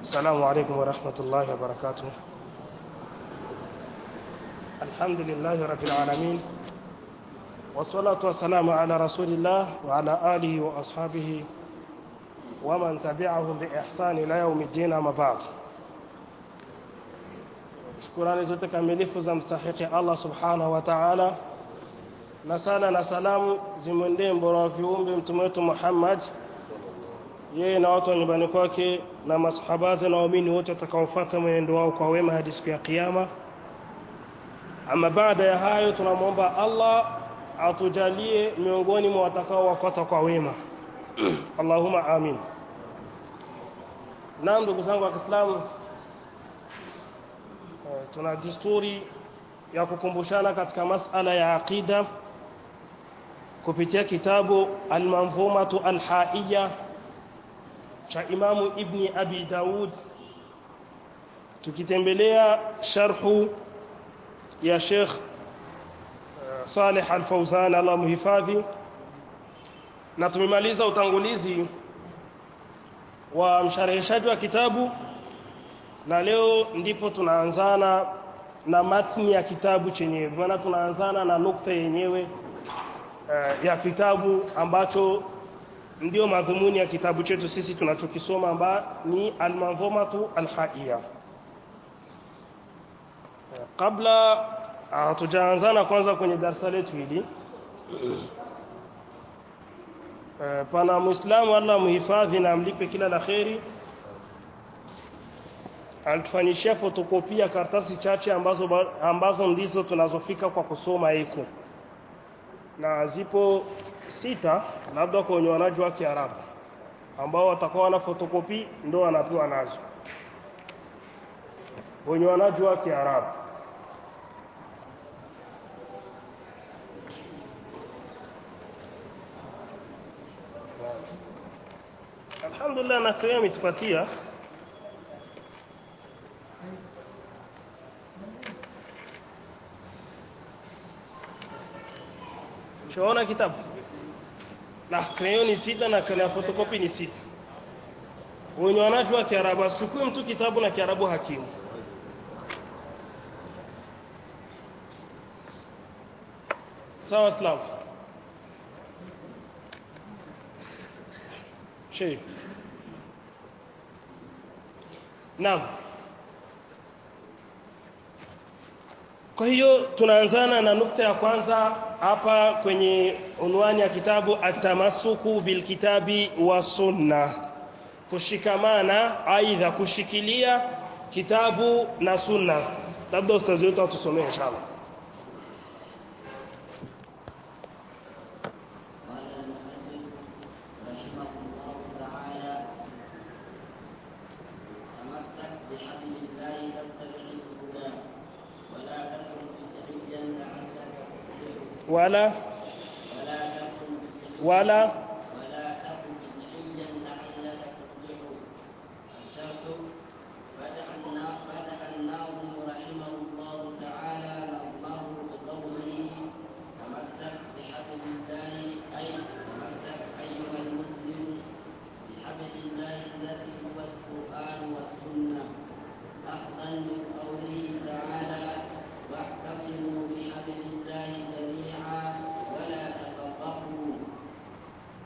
السلام عليكم ورحمة الله وبركاته الحمد لله رب العالمين والصلاة والسلام على رسول الله وعلى آله وأصحابه ومن تبعهم بإحسان إلى يوم الدين أما بعد shukurani zote kamilifu za mstahiki Allah subhanahu wa ta'ala na sala na salamu zimwendee mbora wa viumbe mtume wetu Muhammad yeye na watu wa nyumbani kwake na masahabazi na waumini wote watakaofuata mwenendo wao kwa wema hadi siku ya kiyama ama baada ya hayo tunamwomba Allah atujalie miongoni mwa watakaowafuata kwa wema Allahumma amin naam ndugu zangu wa Kiislamu tuna desturi ya kukumbushana katika masala ya aqida kupitia kitabu al-manzumatu al-haiya cha Imamu Ibni Abi Daud tukitembelea sharhu ya Sheikh Saleh Al-Fauzan Allah muhifadhi na tumemaliza utangulizi wa mshareheshaji wa kitabu na leo ndipo tunaanzana na matni ya kitabu chenyewe maana tunaanzana na nukta yenyewe uh, ya kitabu ambacho ndio madhumuni ya kitabu chetu sisi tunachokisoma amba ni al-manzumatu al-haiya uh, kabla hatujaanzana uh, kwanza kwenye darasa letu hili uh, pana muislamu Allah muhifadhi na amlipe kila la kheri alitufanyishia fotokopia karatasi chache ambazo ambazo ndizo tunazofika kwa kusoma hiko na zipo sita labda kwa wenye wanajua Kiarabu ambao watakuwa na fotokopi ndio wanapewa nazo wenye wanajua Kiarabu Alhamdulillah na kwa ametupatia Shaona kitabu na crayon ni sita na kala photocopy ni sita. Wenye wanajua Kiarabu asichukue mtu kitabu na Kiarabu hakimu. Sawa Islam. Sheikh. Naam. Kwa hiyo tunaanzana na nukta ya kwanza hapa kwenye unwani ya kitabu atamasuku bilkitabi wa sunna kushikamana aidha kushikilia kitabu na sunna labda ustazi wetu atusomee inshallah ولا ولا ولا تكن بدعيا لعلك تفلح الشرط فتحنا فتحناهم رحمه الله تعالى نظمه بقوله تمسك بحبل الله اي تمسك ايها المسلم بحبل الله الذي هو القران والسنه اخذا من قوله تعالى واعتصموا بحبل الله جميعا ولا تفرقوا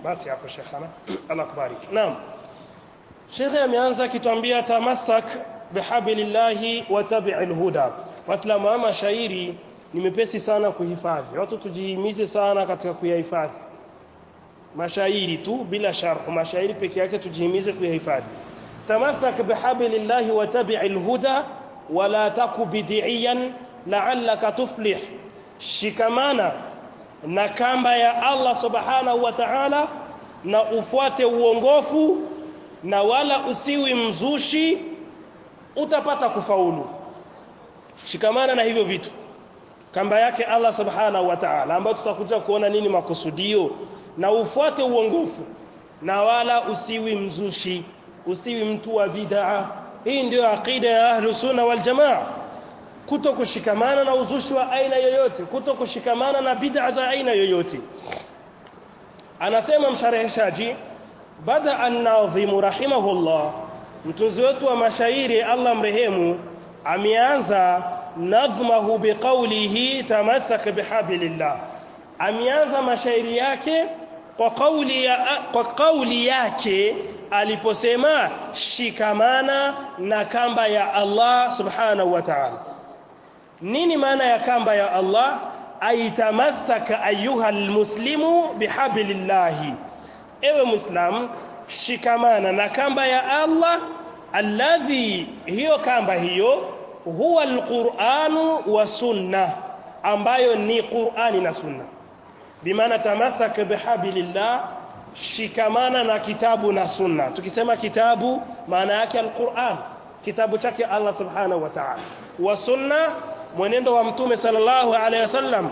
basi hapo shekhana Allah kubariki naam shekhe ameanza akituambia tamassak bihablillahi wa tabi'il huda waislamu ama shairi ni mepesi sana kuhifadhi watu tujihimize sana katika kuyahifadhi mashairi tu bila sharh mashairi peke yake tujihimize kuyahifadhi tamassak bihablillahi wa tabi'il huda wala taku bid'iyan la'allaka tuflih shikamana na kamba ya Allah subhanahu wa ta'ala na ufuate uongofu na wala usiwi mzushi utapata kufaulu shikamana na hivyo vitu kamba yake Allah subhanahu wa ta'ala ambayo tutakuja kuona nini makusudio na ufuate uongofu na wala usiwi mzushi usiwi mtu wa bid'a hii ndio aqida ya ahlus sunna wal jamaa kuto kushikamana na uzushi wa aina yoyote kuto kushikamana na bid'a za aina yoyote anasema mshareheshaji bada an-nadhim rahimahullah mtunzi wetu wa mashairi Allah mrehemu ameanza nadhmahu biqawlihi tamassak bihablillah ameanza mashairi yake kwa kauli ya kwa kauli yake aliposema shikamana na kamba ya Allah subhanahu wa ta'ala nini maana ya kamba ya Allah aitamassaka ayuha almuslimu bihablillahi ewe muislam shikamana na kamba ya Allah alladhi hiyo kamba hiyo huwa alquranu wa sunna ambayo ni Qur'ani na sunna bimaana tamassaka bihablillah shikamana na kitabu na sunna tukisema kitabu maana yake alquran kitabu chake Allah subhanahu wa ta'ala wa sunna mwenendo wa mtume sallallahu alaihi wasallam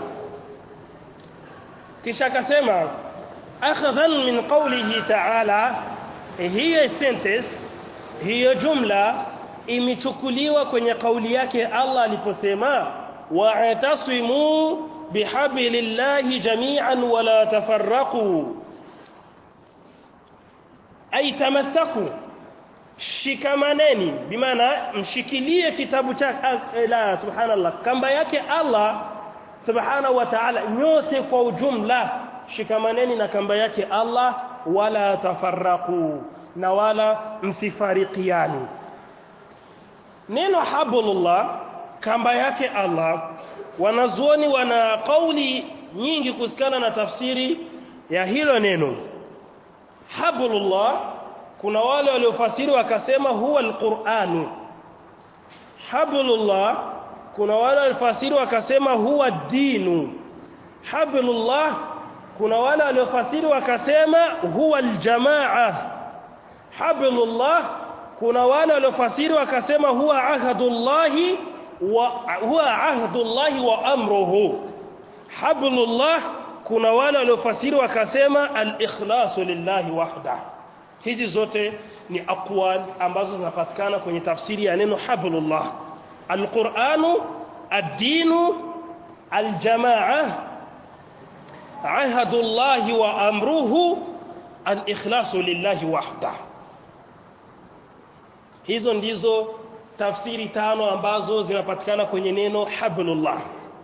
kisha akasema akhadhan min qawlihi ta'ala hiyo sentence hiyo jumla imechukuliwa kwenye kauli yake Allah aliposema wa'tasimu bihablillahi jami'an wala tafarraqu ay tamassaku shikamaneni bimaana mshikilie kitabu cha la subhanallah kamba yake Allah subhanahu wa ta'ala nyote kwa ujumla shikamaneni na kamba yake Allah wala tafarraqu na wala msifarikiani neno hablullah kamba yake Allah wanazuoni wana kauli nyingi kusikana na tafsiri ya hilo neno hablullah kuna wale waliofasiri wakasema huwa alquranu hablullah kuna wale waliofasiri wakasema huwa dinu hablullah kuna wale waliofasiri wakasema huwa aljamaa hablullah kuna wale waliofasiri wakasema huwa ahdullahi wa huwa ahdullahi wa amruhu hablullah kuna wale waliofasiri wakasema al-ikhlasu lillahi wahda hizi zote ni aqwal ambazo zinapatikana kwenye tafsiri ya neno hablullah al-Qur'anu ad-dinu al-jamaa ahdullahi wa amruhu al-ikhlasu lillahi wahda hizo ndizo tafsiri tano ambazo zinapatikana kwenye neno hablullah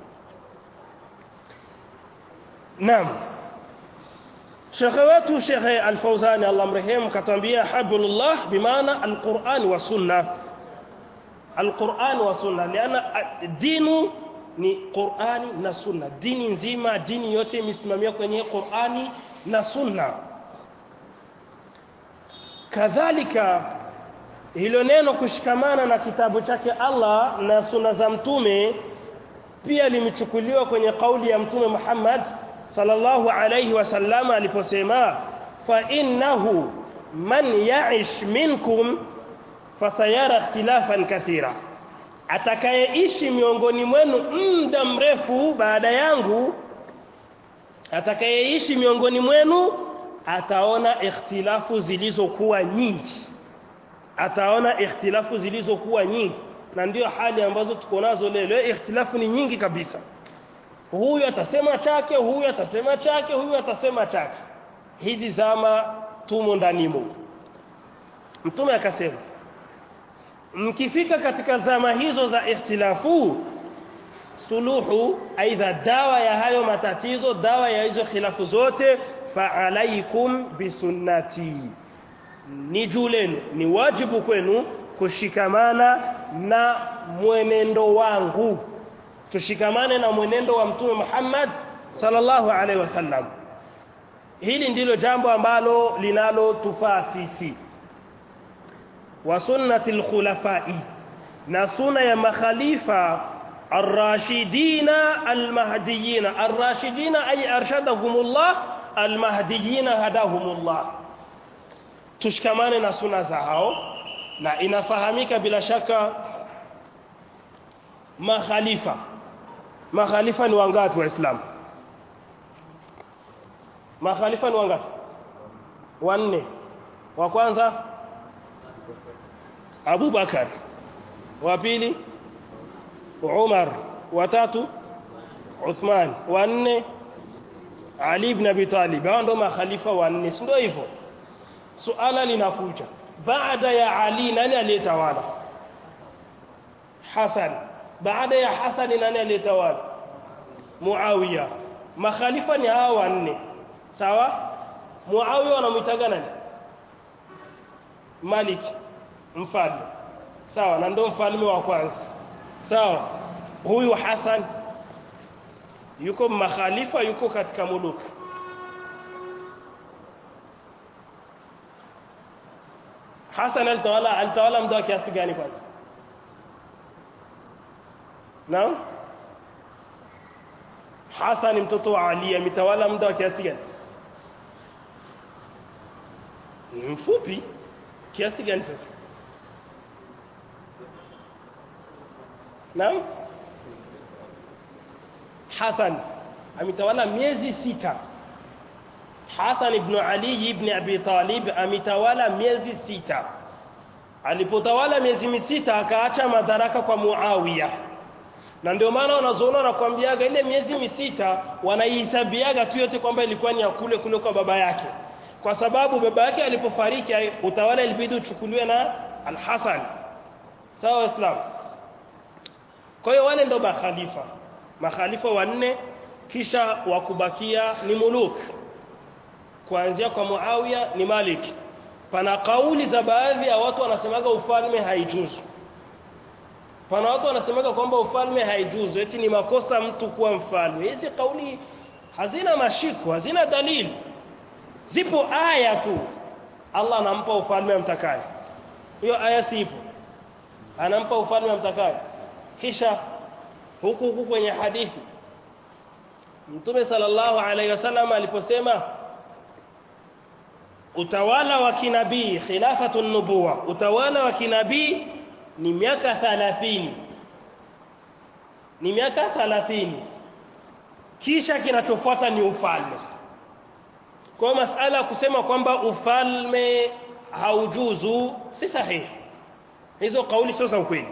Naam Shekhe wetu Shekhe Al-Fauzani Allah mrehemu katambia hablullah bimaana al-Qur'an wa sunna al-Qur'an wa sunna liana dinu ni Qur'ani na sunna dini nzima dini yote imesimamia kwenye Qur'ani na sunna kadhalika hilo neno kushikamana na kitabu chake Allah na sunna za mtume pia limechukuliwa kwenye kauli ya mtume Muhammad sallallahu alayhi wasallam aliposema fa innahu man ya'ish minkum fasayara ikhtilafan kathira atakayeishi miongoni mwenu muda mrefu baada yangu atakayeishi miongoni mwenu ataona ikhtilafu zilizokuwa nyingi ataona ikhtilafu zilizokuwa nyingi na ndio hali ambazo tuko nazo leo leo ikhtilafu ni nyingi kabisa huyu atasema chake huyu atasema chake huyu atasema chake hizi zama tumo ndanimo mtume akasema mkifika katika zama hizo za ikhtilafu suluhu aidha dawa ya hayo matatizo dawa ya hizo khilafu zote fa'alaikum bisunnati ni juu lenu ni wajibu kwenu kushikamana na mwenendo wangu tushikamane na mwenendo wa mtume Muhammad sallallahu alaihi wasallam hili ndilo jambo ambalo linalotufaa sisi wa sunnati alkhulafai na sunna ya makhalifa arrashidina almahdiyina arrashidina ay arshadahumullah almahdiyina hadahumullah tushikamane na sunna za hao na inafahamika bila shaka makhalifa makhalifa ni wangapi waislamu makhalifa ni wangapi wanne wa kwanza Abu Bakar wa pili Umar wa tatu Uthman wa nne Ali ibn Abi Talib hao ndio makhalifa wanne si ndio hivyo suala linakuja baada ya Ali nani aliyetawala Hasan baada ya Hasan nani aliyetawala Muawiya makhalifa ni hawa wanne sawa Muawiya wanamuitaga nani Malik mfalme sawa na ndio mfalme wa kwanza sawa huyu Hasan yuko makhalifa yuko katika muluku Hasan alitawala alitawala muda wa kiasi gani kwanza Naam Hasan mtoto wa Ali ametawala muda wa kiasi gani mfupi kiasi gani sasa Naam Hasan ametawala miezi sita Hasan ibn Ali ibn Abi Talib ametawala miezi sita alipotawala miezi misita akaacha madaraka kwa Muawiya na ndio maana wanazoona wanakuambiaga ile miezi misita wanaihesabiaga tu yote kwamba ilikuwa ni ya kule kule kwa baba yake kwa sababu baba yake alipofariki utawala ilibidi uchukuliwe na Al-Hasan sawa Islam kwa hiyo wale ndio makhalifa makhalifa wanne kisha wakubakia ni muluk kuanzia kwa Muawiya ni Malik pana kauli za baadhi ya watu wanasemaga ufalme haijuzu pana watu wanasemaga kwamba ufalme haijuzu eti ni makosa mtu kuwa mfalme hizi kauli hazina mashiko hazina dalili zipo aya tu Allah anampa ufalme amtakaye hiyo aya sipo anampa ufalme amtakaye kisha huku huku kwenye hadithi Mtume sallallahu alaihi wasallam aliposema utawala wa kinabii khilafatu nubuwa utawala wa kinabii ni miaka 30 ni miaka 30 kisha kinachofuata ni ufalme kwa masala kusema kwamba ufalme haujuzu si sahihi hizo kauli sio za ukweli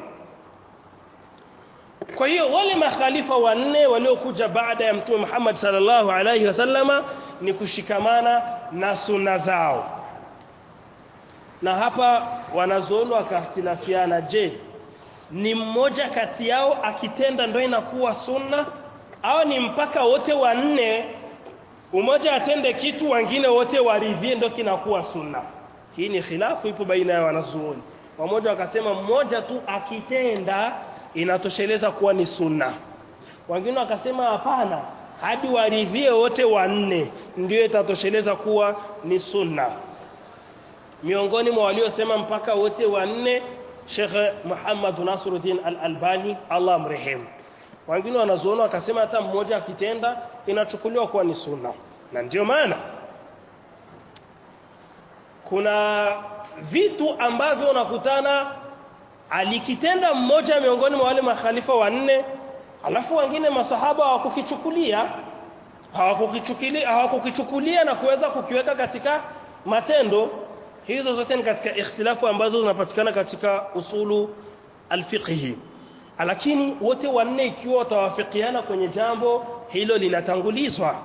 kwa hiyo wale makhalifa wanne waliokuja baada ya mtume Muhammad sallallahu alaihi wasallama ni kushikamana na sunna zao na hapa wanazuoni wakahtilafiana je ni mmoja kati yao akitenda ndio inakuwa sunna au ni mpaka wote wanne umoja atende kitu wengine wote waridhie ndio kinakuwa sunna hii ni khilafu ipo baina ya wanazuoni wamoja wakasema mmoja tu akitenda inatosheleza kuwa ni sunna wengine wakasema hapana hadi waridhie wote wanne ndio itatosheleza kuwa ni sunna miongoni mwa waliosema mpaka wote wanne Sheikh Muhammad Nasruddin Al-Albani Allah mrehemu wengine wanazuona wakasema hata mmoja akitenda inachukuliwa kuwa ni sunna na ndio maana kuna vitu ambavyo unakutana alikitenda mmoja miongoni mwa wale makhalifa wanne alafu wengine masahaba hawakukichukulia hawakukichukulia hawakukichukulia na kuweza kukiweka katika matendo hizo zote ni katika ikhtilafu ambazo zinapatikana katika usulu alfiqhi lakini wote wanne ikiwa watawafikiana kwenye jambo hilo linatangulizwa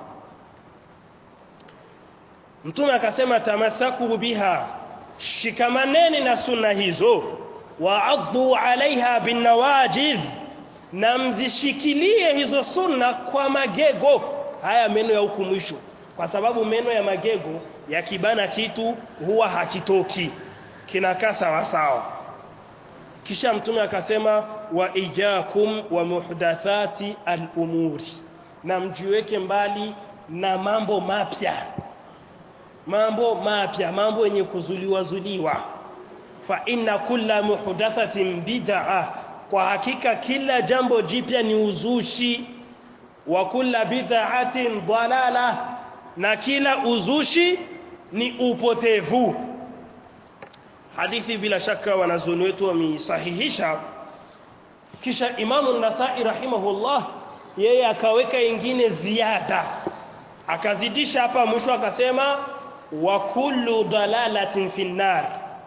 mtume akasema tamasaku biha shikamaneni na sunna hizo wa'addu 'alayha binawajidh na mzishikilie hizo sunna kwa magego haya meno ya huku mwisho kwa sababu meno ya magego yakibana kitu huwa hakitoki kinakaa sawa sawa kisha mtume akasema wa ijakum wa muhdathati al-umuri na mjiweke mbali na mambo mapya mambo mapya mambo yenye kuzuliwa zuliwa fa inna kulla muhdathatin bid'ah kwa hakika kila jambo jipya ni uzushi wa kulla bid'atin dalala na kila uzushi ni upotevu hadithi bila shaka wanazuoni wetu wameisahihisha kisha imamu nasai rahimahullah yeye akaweka ingine ziada akazidisha hapa mwisho akasema wa kullu dalalatin finnar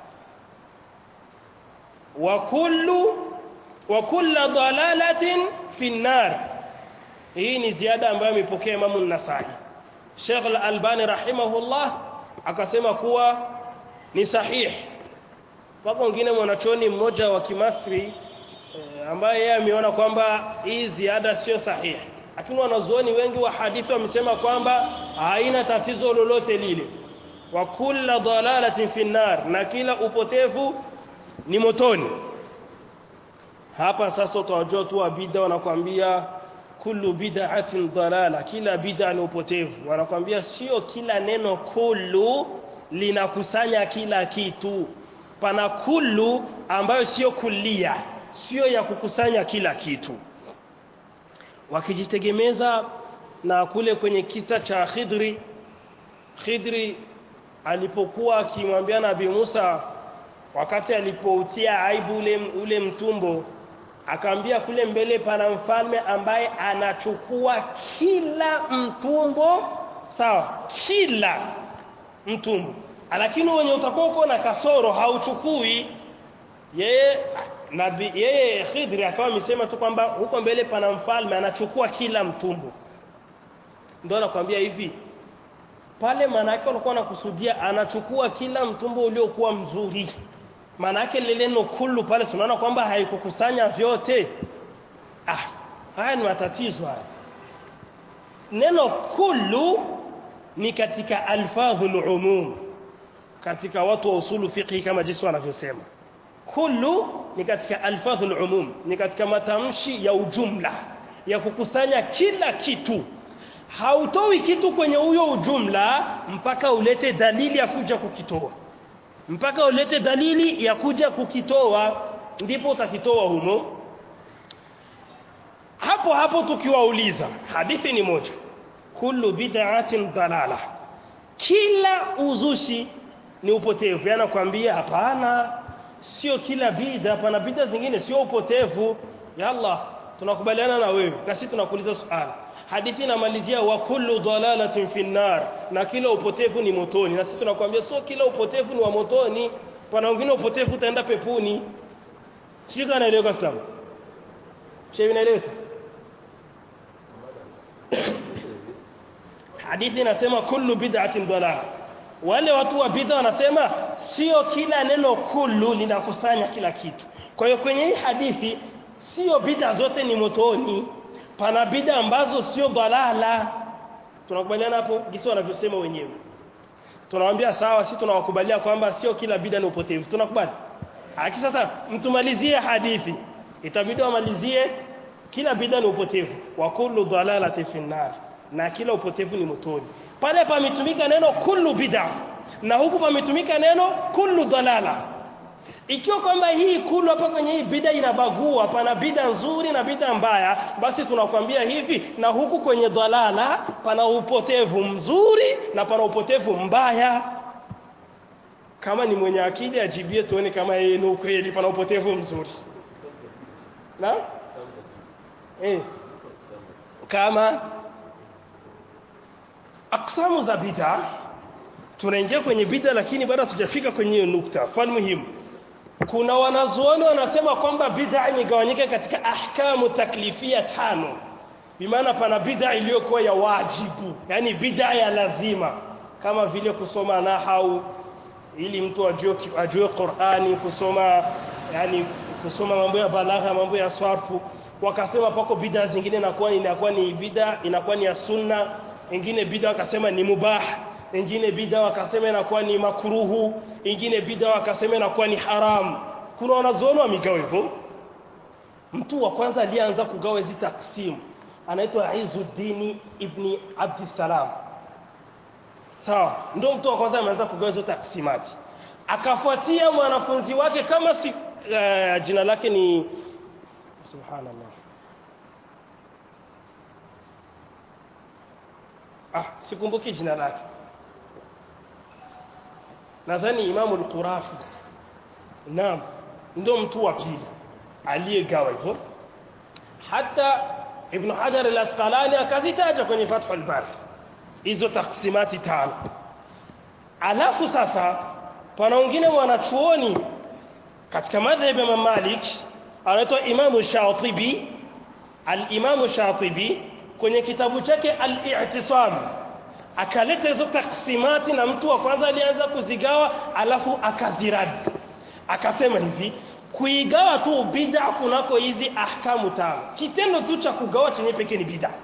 wa kullu wa kullu dalalatin finnar hii ni ziada ambayo amepokea imamu nasai Sheikh al-Albani rahimahullah akasema kuwa ni sahihi Pako wengine mwanachoni mmoja wa Kimasri e, ambaye yeye ameona kwamba hii ziada sio sahihi. Lakini wanazuoni wengi wa hadithi wamesema kwamba haina tatizo lolote lile. Wa kulla dalalatin finnar na kila upotevu ni motoni. Hapa sasa utawajua tu wa bid'a wanakuambia kullu bid'atin dalala kila bid'a ni upotevu. Wanakuambia sio kila neno kullu linakusanya kila kitu pana kullu ambayo sio kulia sio ya kukusanya kila kitu wakijitegemeza na kule kwenye kisa cha Khidri Khidri alipokuwa akimwambia Nabii Musa wakati alipoutia aibu ule, ule mtumbo akaambia kule mbele pana mfalme ambaye anachukua kila mtumbo sawa kila mtumbo lakini wenye utakuwa uko na kasoro hauchukui yeye nabi yeye Khidri akawa amesema tu kwamba huko mbele pana mfalme anachukua kila mtumbo ndio anakuambia hivi pale maana yake walikuwa wanakusudia anachukua kila mtumbo uliokuwa mzuri maana yake lile neno kullu pale tunaona kwamba haikukusanya vyote ah haya ni matatizo haya neno kullu ni katika alfadhul umum katika watu wa usulu fiqhi kama jinsi wanavyosema kullu ni katika alfadhul umum ni katika matamshi ya ujumla ya kukusanya kila kitu hautoi kitu kwenye huyo ujumla mpaka ulete dalili ya kuja kukitoa mpaka ulete dalili ya kuja kukitoa ndipo utakitoa humo hapo hapo tukiwauliza hadithi ni moja kullu bid'atin dalala kila uzushi ni upotevu yana kwambia hapana sio kila bid'a hapana bid'a zingine sio upotevu ya Allah tunakubaliana na wewe na sisi tunakuuliza swali hadithi inamalizia wa kullu dalalatin finnar na kila upotevu ni motoni na sisi tunakwambia sio kila upotevu ni wa motoni pana wengine upotevu utaenda pepuni shika naeleweka sawa shevi inaeleweka hadithi inasema kullu bid'atin dalala wale watu wa bid'a wanasema sio kila neno kullu linakusanya kila kitu kwa hiyo kwenye hii hadithi sio bid'a zote ni motoni pana bid'a ambazo sio dalala tunakubaliana hapo jinsi wanavyosema wenyewe tunawaambia sawa sisi tunawakubalia kwamba sio kila bid'a ni upotevu tunakubali haki sasa mtumalizie hadithi itabidi wamalizie kila bid'a ni upotevu wa kullu dalalati finnar na kila upotevu ni motoni pale pametumika neno kullu bid'a na huku pametumika neno kullu dalala ikiwa kwamba hii kullu hapa kwenye hii bid'a inabagua pana bid'a nzuri na bid'a mbaya basi tunakwambia hivi na huku kwenye dalala pana upotevu mzuri na pana upotevu mbaya kama ni mwenye akili ajibie tuone kama yeye ni ukweli pana upotevu mzuri na eh kama aksamu za bid'a tunaingia kwenye bid'a lakini bado hatujafika kwenye hiyo nukta fani muhimu kuna wanazuoni wanasema kwamba bid'a imegawanyika katika ahkamu taklifia tano bimaana pana bid'a iliyokuwa ya wajibu yani bid'a ya lazima kama vile kusoma nahau ili mtu ajue ajue Qur'ani kusoma yani kusoma mambo ya balagha mambo ya sarfu wakasema pako bid'a zingine inakuwa inakuwa ni bid'a inakuwa ni ya sunna wengine bid'a wakasema ni mubah wengine bid'a wakasema inakuwa ni makruhu wengine bid'a wakasema inakuwa ni haram kuna wanazuoni wamegawa hivyo mtu wa kwanza aliyeanza kugawa hizi taksimu anaitwa Izzuddin ibn Abdissalam sawa ndio mtu wa kwanza ameanza kugawa hizo taksimati akafuatia mwanafunzi wake kama si uh, jina lake ni subhanallah ah sikumbuki jina lake nadhani imamu al-Qurafi naam ndio mtu wa pili aliyegawa hivyo hata ibn Hajar al-Asqalani akazitaja kwenye Fathul Bari hizo taksimati tano alafu sasa pana wengine wanachuoni katika madhhabi ya Malik anaitwa Imamu Shatibi al-Imamu Shatibi kwenye kitabu chake al-I'tisam akaleta hizo taksimati na mtu wa kwanza alianza kuzigawa alafu akaziradi akasema hivi kuigawa tu bid'a kunako hizi ahkamu tano kitendo tu cha kugawa chenye pekee ni bid'a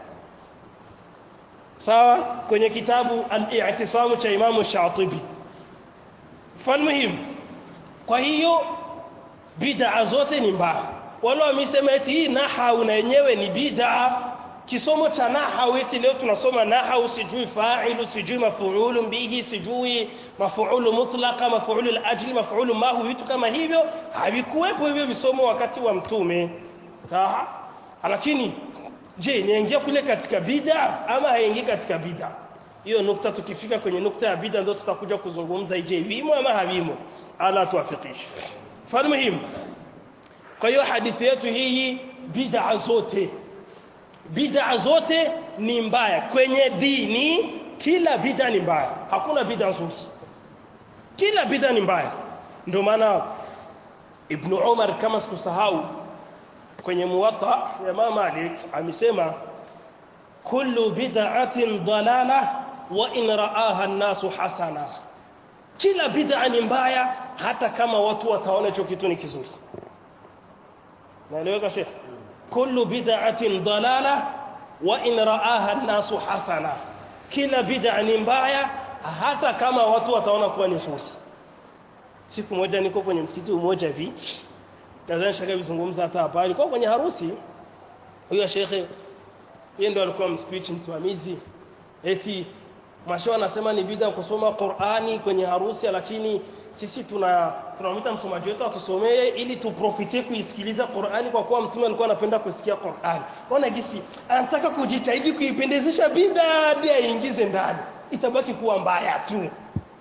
sawa kwenye kitabu al-i'tisamu cha Imam Shatibi falmuhim kwa hiyo bid'a zote ni mbaya wale wamesema eti hii nahau na yenyewe ni bid'a kisomo cha nahau eti leo tunasoma nahau sijui fa'ilu sijui mafuulu bihi sijui mafuulu mutlaqa mafuulu al-ajli mafuulu mahu vitu kama hivyo havikuwepo hivyo visomo wakati wa mtume sawa lakini je niingia kule katika bid'a ama haingii katika bid'a hiyo nukta tukifika kwenye nukta ya bid'a ndio tutakuja kuzungumza je vimo ama havimo ala tuafikishe fani muhimu kwa hiyo hadithi yetu hii bid'a zote bid'a zote ni mbaya kwenye dini kila bid'a ni mbaya hakuna bid'a nzuri kila bid'a ni mbaya ndio maana ibn Umar kama sikusahau kwenye muwatta ya Imam Malik amesema kullu bid'atin dalala wa in ra'aha an-nasu hasana kila bid'a ni mbaya hata kama watu wataona hicho kitu ni kizuri naeleweka sheikh kullu bid'atin dalala wa in ra'aha an-nasu hasana kila bid'a ni mbaya hata kama watu wataona kuwa ni nzuri siku moja niko kwenye msikiti mmoja hivi nadhani shaka bizungumza hata hapa alikuwa kwenye harusi huyo shekhe yeye ndo alikuwa mspeech msimamizi eti masho anasema ni bid'a kusoma Qur'ani kwenye harusi lakini sisi tuna tunamwita msomaji wetu atusomee ili tuprofite kuisikiliza Qur'ani kwa kuwa mtume alikuwa anapenda kusikia Qur'ani ona gisi anataka kujitahidi kuipendezesha bid'a hadi aingize ndani itabaki kuwa mbaya tu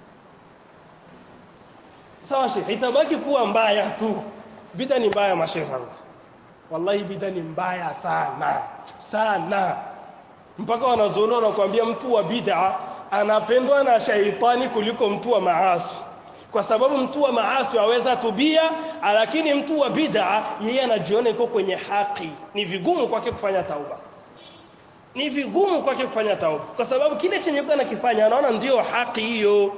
sawa shekhe itabaki kuwa mbaya tu bid'a ni mbaya mashehe wallahi bid'a ni mbaya sana sana mpaka wanazoona wanakuambia mtu wa bid'a anapendwa na shaitani kuliko mtu wa maasi kwa sababu mtu wa maasi aweza tubia lakini mtu wa bid'a yeye anajiona yuko kwenye haki ni vigumu kwake kufanya tauba ni vigumu kwake kufanya tauba kwa sababu kile chenye yuko anakifanya anaona ndio haki hiyo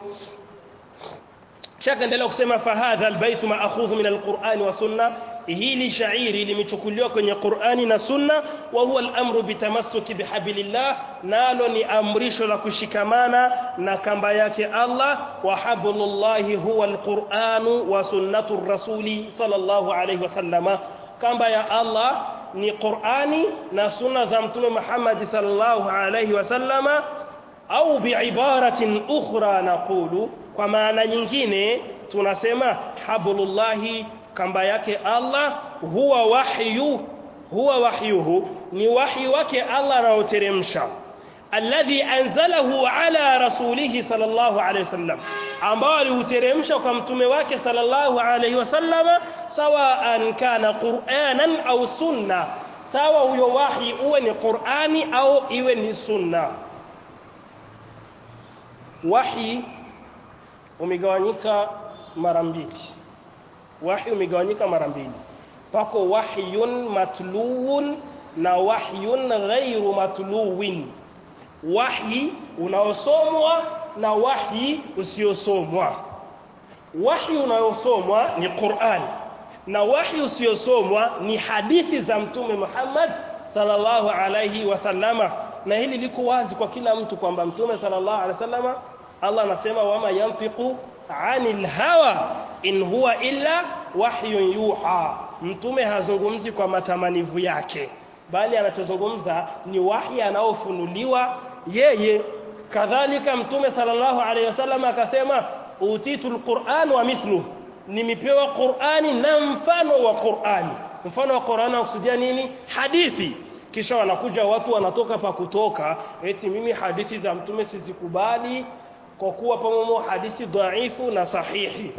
shaka endelea kusema fahadha albaytu ma'khudhu min alqur'ani wa sunna hili shairi limechukuliwa kwenye Qur'ani na Sunna wa huwa al-amru bitamassuki bihablillah nalo ni amrisho la kushikamana na kamba yake Allah wa hablullahi huwa al-Qur'anu wa sunnatu rasuli sallallahu alayhi wasallama kamba ya Allah ni Qur'ani na sunna za mtume Muhammad sallallahu alayhi wasallama au biibaratin ukhra naqulu kwa maana nyingine tunasema hablullahi kamba yake Allah huwa wahyu huwa wahyuhu ni wahyi wake Allah anaoteremsha alladhi anzalahu ala rasulihi sallallahu alayhi wasallam ambao aliuteremsha kwa mtume wake sallallahu alayhi wasallam sawaan kana qur'anan au sunna sawa huyo wahyi uwe ni qur'ani au iwe ni sunna wahyi umegawanyika mara mbili wahi umegawanyika mara mbili pako wahyun matluun na wahyun ghairu matluwin wahyi unaosomwa na wahyi usiosomwa wahyi unaosomwa ni Qur'an na wahyi usiosomwa ni hadithi za mtume Muhammad sallallahu alayhi wasallama na hili liko wazi kwa kila mtu kwamba mtume sallallahu alaihi wasallam Allah anasema wama yanfiqu anil hawa in huwa illa wahyun yuha mtume hazungumzi kwa matamanivu yake bali anachozungumza ni wahi anaofunuliwa yeye kadhalika mtume sallallahu alaihi wasallam akasema utitul qur'an wa mithluhu nimepewa qur'ani na mfano wa qur'ani mfano wa qur'ani unakusudia nini hadithi kisha wanakuja watu wanatoka pa kutoka eti mimi hadithi za mtume sizikubali kwa kuwa pamoja hadithi dhaifu na sahihi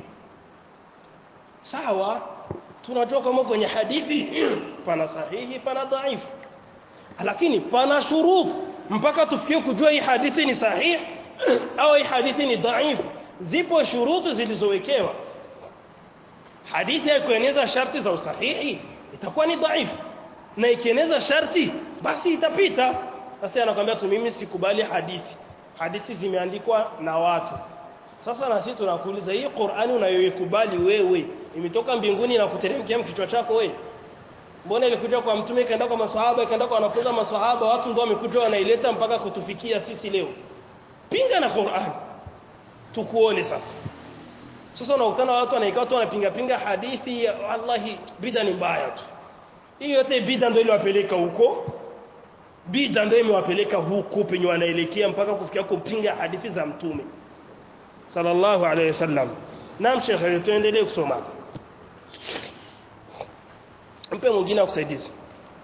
sawa tunatoka kama kwenye hadithi pana sahihi pana dhaifu lakini pana shuruti mpaka tufikie kujua hii hadithi ni sahihi au hii hadithi ni dhaifu zipo shuruti zilizowekewa hadithi haikueneza sharti za usahihi itakuwa ni dhaifu na ikieneza sharti basi itapita sasa anakuambia tu mimi sikubali hadithi hadithi zimeandikwa na watu sasa na sisi tunakuuliza hii Qur'ani unayoikubali wewe imetoka mbinguni na kuteremkia kichwa chako wewe mbona ilikuja kwa mtume ikaenda kwa maswahaba ikaenda kwa wanafunzi wa maswahaba watu ndio wamekuja wanaileta mpaka kutufikia sisi leo pinga na Qur'ani tukuone sasa sasa unakutana watu wanaikaa tu wanapinga pinga hadithi wallahi bid'a ni mbaya tu hiyo yote bid'a ndio iliwapeleka huko bid'a ndio imewapeleka huko penye wanaelekea mpaka kufikia kupinga hadithi za mtume sallallahu alayhi wasallam naam shekhe tuendelee kusoma mpe mwingine akusaidizi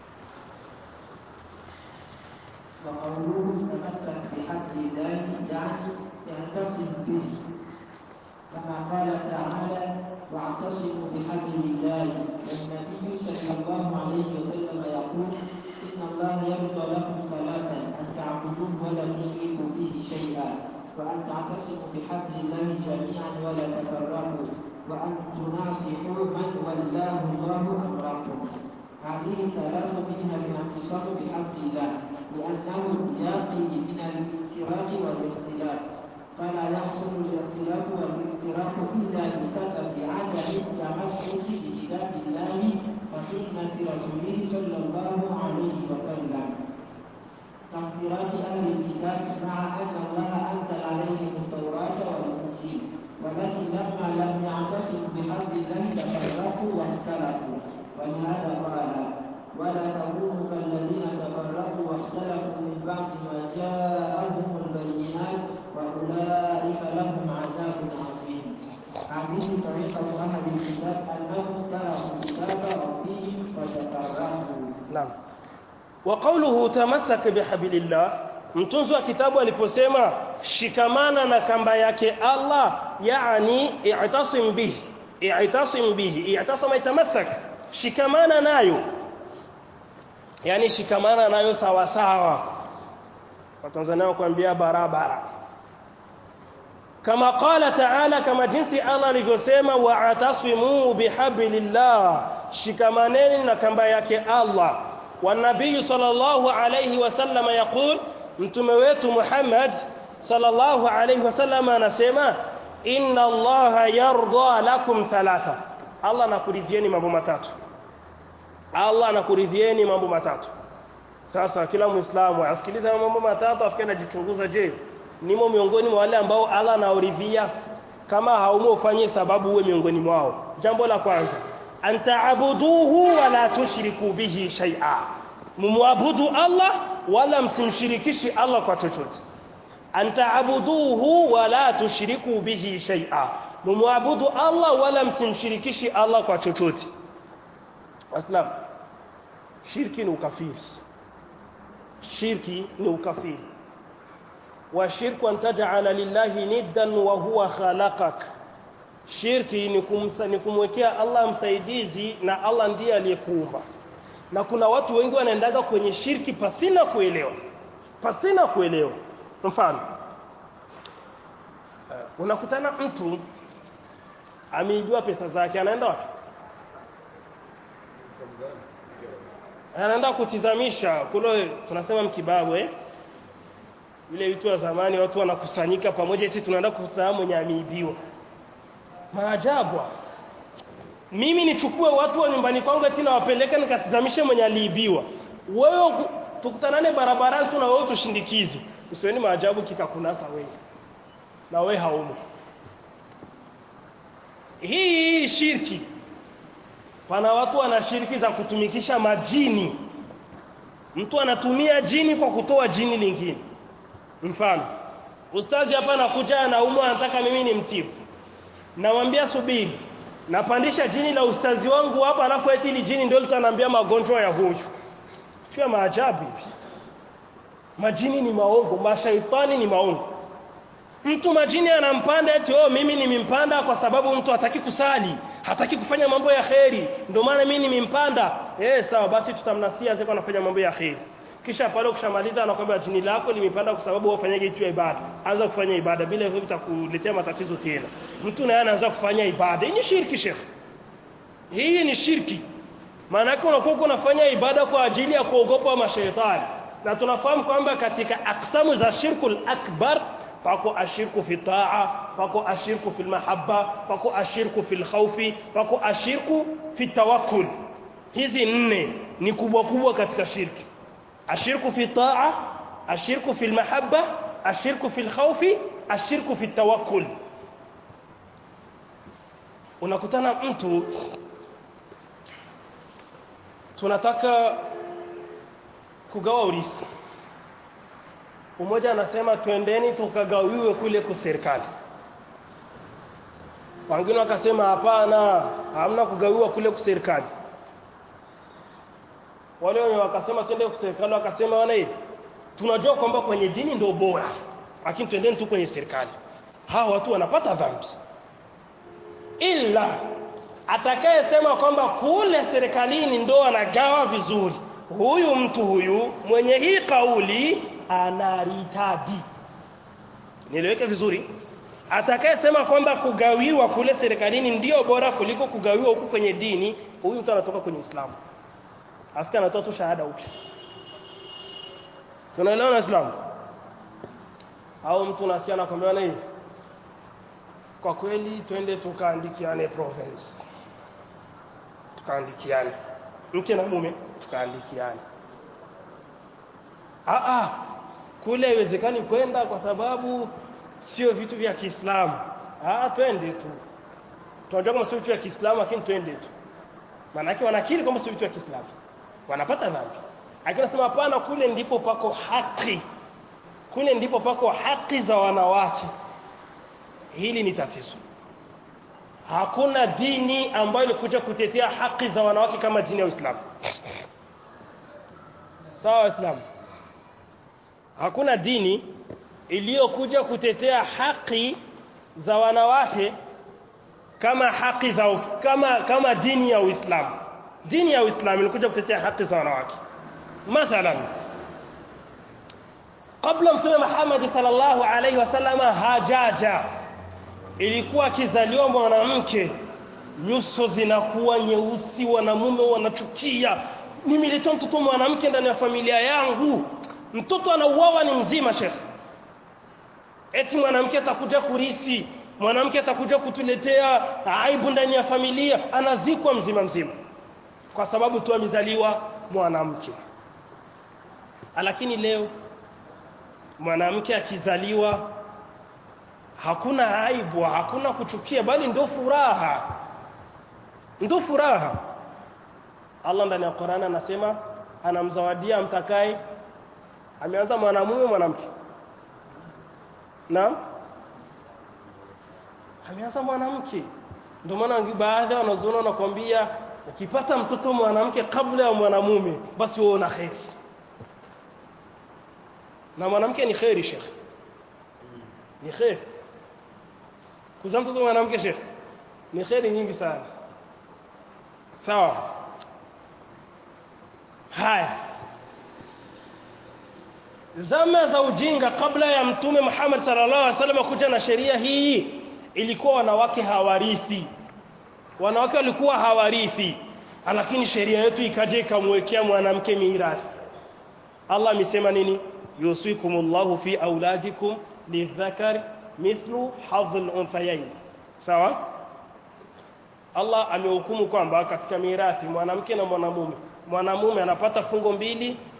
وقوله تمسك بحبل الله يعني اعتصم به كما قال تعالى واعتصموا بحبل الله والنبي صلى الله عليه وسلم يقول ان الله يرضى لكم ثلاثا ان تعبدوه ولا تشركوا به شيئا وان تعتصموا بحبل الله جميعا ولا تفرقوا وان تناصحوا من ولاه الله امركم هذه ثلاث منها الاعتصام بحبل الله لأنه يقي من الافتراق والاختلاف فلا يحصل الاختلاف والافتراق إلا بسبب عدم التمسك بكتاب الله وسنة رسوله صلى الله عليه وسلم كافتراق أهل الكتاب مع أن الله أنزل عليهم التوراة والإنجيل ولكن لما لم يعتصموا بحبل الله تفرقوا واختلفوا ولهذا قال ولا تكونوا كالذين تفرقوا واختلفوا من بعد ما جاءهم البينات واولئك لهم عذاب عظيم هذه طريقه اهل الكتاب انهم تركوا كتاب ربهم وتفرقوا naam wa qawluhu tamassak bihablillah mtunzi wa kitabu aliposema shikamana na kamba yake Allah yani i'tasim bihi i'tasim bihi i'tasama itamassak shikamana nayo yani shikamana nayo sawa sawa watanzania kuambia barabara kama qala ta'ala kama jinsi Allah alivyosema wa'tasimu bihablillah shikamaneni na kamba yake Allah والنبي صلى الله عليه وسلم يقول mtume wetu Muhammad sallallahu alayhi wasallam anasema inna Allah yarda lakum thalatha Allah anakuridhieni mambo matatu Allah anakuridhieni mambo matatu sasa kila muislamu asikiliza mambo matatu afike anajichunguza je nimo miongoni mwa wale ambao Allah anaoridhia kama haumo ufanye sababu uwe miongoni mwao jambo la kwanza antaabuduhu wala tushriku bihi shay'a mumwabudu Allah wala msimshirikishi Allah kwa chochote antaabuduhu wala tushriku bihi shay'a mumwabudu Allah wala msimshirikishi Allah kwa chochote aslam shirki ni ukafiri shirki ni ukafiri wa shirku an taj'ala lillahi niddan wa huwa khalaqak shirki ni kumsa ni kumwekea Allah msaidizi na Allah ndiye aliyekuumba na kuna watu wengi wanaendaga kwenye shirki pasina kuelewa pasina kuelewa mfano uh, unakutana mtu ameijua pesa zake anaenda wapi anaenda kutizamisha kule tunasema mkibabu eh vile vitu wa zamani watu wanakusanyika pamoja sisi tunaenda kukutana mwenye ameibiwa maajabu mimi nichukue watu wa nyumbani kwangu eti nawapeleke nikatizamishe mwenye aliibiwa wewe tukutanane barabarani tu na wewe tushindikize usiweni maajabu kikakunasa wewe na wewe haumo hii hii shirki pana watu wana shirki za kutumikisha majini mtu anatumia jini kwa kutoa jini lingine mfano ustazi hapa anakuja anaumwa anataka mimi ni mtibu namwambia subiri napandisha jini la ustazi wangu hapa alafu eti ili jini ndio litaniambia magonjwa ya huyu sio maajabu hivi majini ni maongo mashaitani ni maongo mtu majini anampanda eti oh mimi nimempanda kwa sababu mtu hataki kusali hataki kufanya mambo ya kheri ndio maana mimi nimempanda eh sawa basi tutamnasia zeko anafanya mambo ya kheri kisha pale ukishamaliza anakwambia jini lako limepanda kwa sababu wewe ufanyaje hiyo ibada anza kufanya ibada bila hivyo vitakuletea matatizo tena mtu naye anaanza kufanya ibada hii ni shirki shekhi hii ni shirki maana yake unakuwa unafanya ibada kwa ajili ya kuogopa mashaitani na tunafahamu kwamba katika aksamu za shirkul akbar pako ashirku fi taa pako ashirku fil mahabba pako ashirku fil khawfi pako ashirku fi tawakkul hizi nne ni kubwa kubwa katika shirki ashirku fi taa ashirku fil mahabba ashirku fil khawfi ashirku fi tawakkul unakutana mtu tunataka kugawa urisi umoja anasema twendeni tukagawiwe kule kwa serikali wengine wakasema hapana hamna kugawiwa kule kwa serikali wale wenye wakasema twende kwa serikali wakasema wana hivi tunajua kwamba kwenye dini ndio bora lakini twendeni tu kwenye serikali hawa watu wanapata dhambi ila atakayesema kwamba kule serikalini ndo anagawa vizuri huyu mtu huyu mwenye hii kauli anaritadi nieleweke vizuri atakayesema kwamba kugawiwa kule serikalini ndio bora kuliko kugawiwa huku kwenye dini huyu mtu anatoka kwenye Uislamu afika anatoa tu shahada upya tunaelewa na Uislamu au mtu nasia anakwambia na hivi kwa kweli twende tukaandikiane province tukaandikiane mke na mume tukaandikiane ah ah kule haiwezekani kwenda kwa sababu sio vitu vya Kiislamu ah twende tu tunajua kama sio vitu vya Kiislamu lakini twende tu maana yake wanakiri kama sio vitu vya Kiislamu wanapata dhambi akisema hapana kule ndipo pako haki kule ndipo pako haki za wanawake hili ni tatizo hakuna dini ambayo ilikuja kutetea haki za wanawake kama dini ya Uislamu sawa waislamu hakuna dini iliyokuja kutetea haki za wanawake kama haki za kama kama dini ya Uislamu dini ya Uislamu ilikuja kutetea haki za wanawake mathalan kabla mtume Muhammad sallallahu alaihi wasallam hajaja ilikuwa akizaliwa mwanamke nyuso zinakuwa nyeusi wanamume wanachukia nimeleta mtoto mwanamke ndani ya familia yangu mtoto anauawa ni mzima shekhi eti mwanamke atakuja kurisi mwanamke atakuja kutuletea aibu ndani ya familia anazikwa mzima mzima kwa sababu tu amezaliwa mwanamke lakini leo mwanamke akizaliwa hakuna aibu hakuna kuchukia bali ndio furaha ndio furaha Allah ndani ya Qur'an anasema anamzawadia mtakaye ameanza mwanamume mwanamke naam ameanza mwanamke ndio maana baadhi ya wanazuoni wanakuambia ukipata mtoto mwanamke kabla ya mwanamume basi wewe una kheri na mwanamke ni kheri shekhi ni kheri kuzaa mtoto mwanamke shekhi ni kheri nyingi sana sawa haya zama za ujinga kabla ya mtume Muhammad sallallahu alaihi wasallam kuja na sheria hii ilikuwa wanawake hawarithi wanawake walikuwa hawarithi lakini sheria yetu ikaja ikamwekea mwanamke mirathi Allah amesema nini yusikumullahu fi auladikum lidhakari mithlu hadhil unthayayn sawa Allah amehukumu kwamba katika mirathi mwanamke na mwanamume mwanamume anapata fungo mbili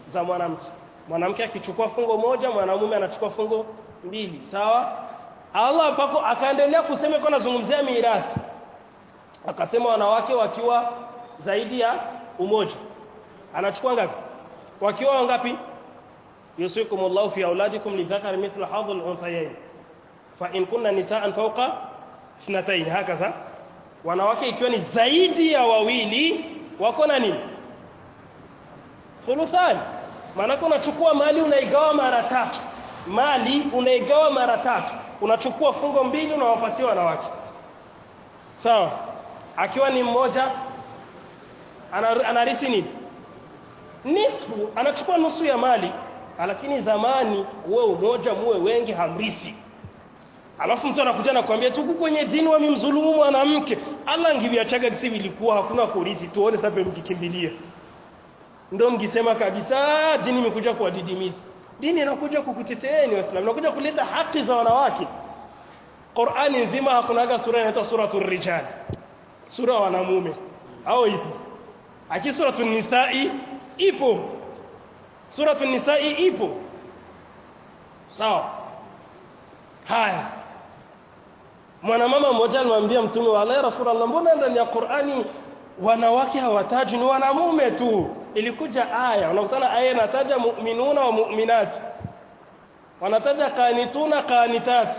za mwanamke mwanamke akichukua fungo moja mwanamume anachukua fungo mbili sawa Allah mpaka akaendelea kusema kwa nazungumzia mirathi akasema wanawake wakiwa zaidi ya umoja anachukua ngapi wakiwa wangapi yusikumullahu fi auladikum lidhakari mithlu hadhi al-unthayayn fa in kunna nisaan fawqa ithnatayn hakaza wanawake ikiwa ni zaidi ya wawili wako na nini thuluthani maana unachukua mali unaigawa mara tatu mali unaigawa mara tatu unachukua fungo mbili unawapatia wanawake sawa akiwa ni mmoja anarithi nini nisfu anachukua nusu ya mali lakini zamani uwe umoja muwe wengi hamrisi alafu mtu anakuja na kuambia tuku kwenye dini wamemdhulumu mwanamke Allah angiviachaga kisi vilikuwa hakuna kulisi tuone sasa mkikimbilia ndio mkisema kabisa dini imekuja kuwadidimiza dini inakuja kukuteteeni waislamu inakuja kuleta haki za wanawake Qur'ani nzima hakunaga sura inaitwa suratul rijal sura ya wanamume au ipo aki suratul nisa'i ipo suratul nisa'i ipo sawa haya mwanamama mmoja alimwambia mtume wa Allah rasulullah mbona ndani ya Qur'ani wanawake hawataji ni wanamume tu ilikuja aya unakutana aya inataja mu'minuna wa mu'minat wanataja qanituna qanitat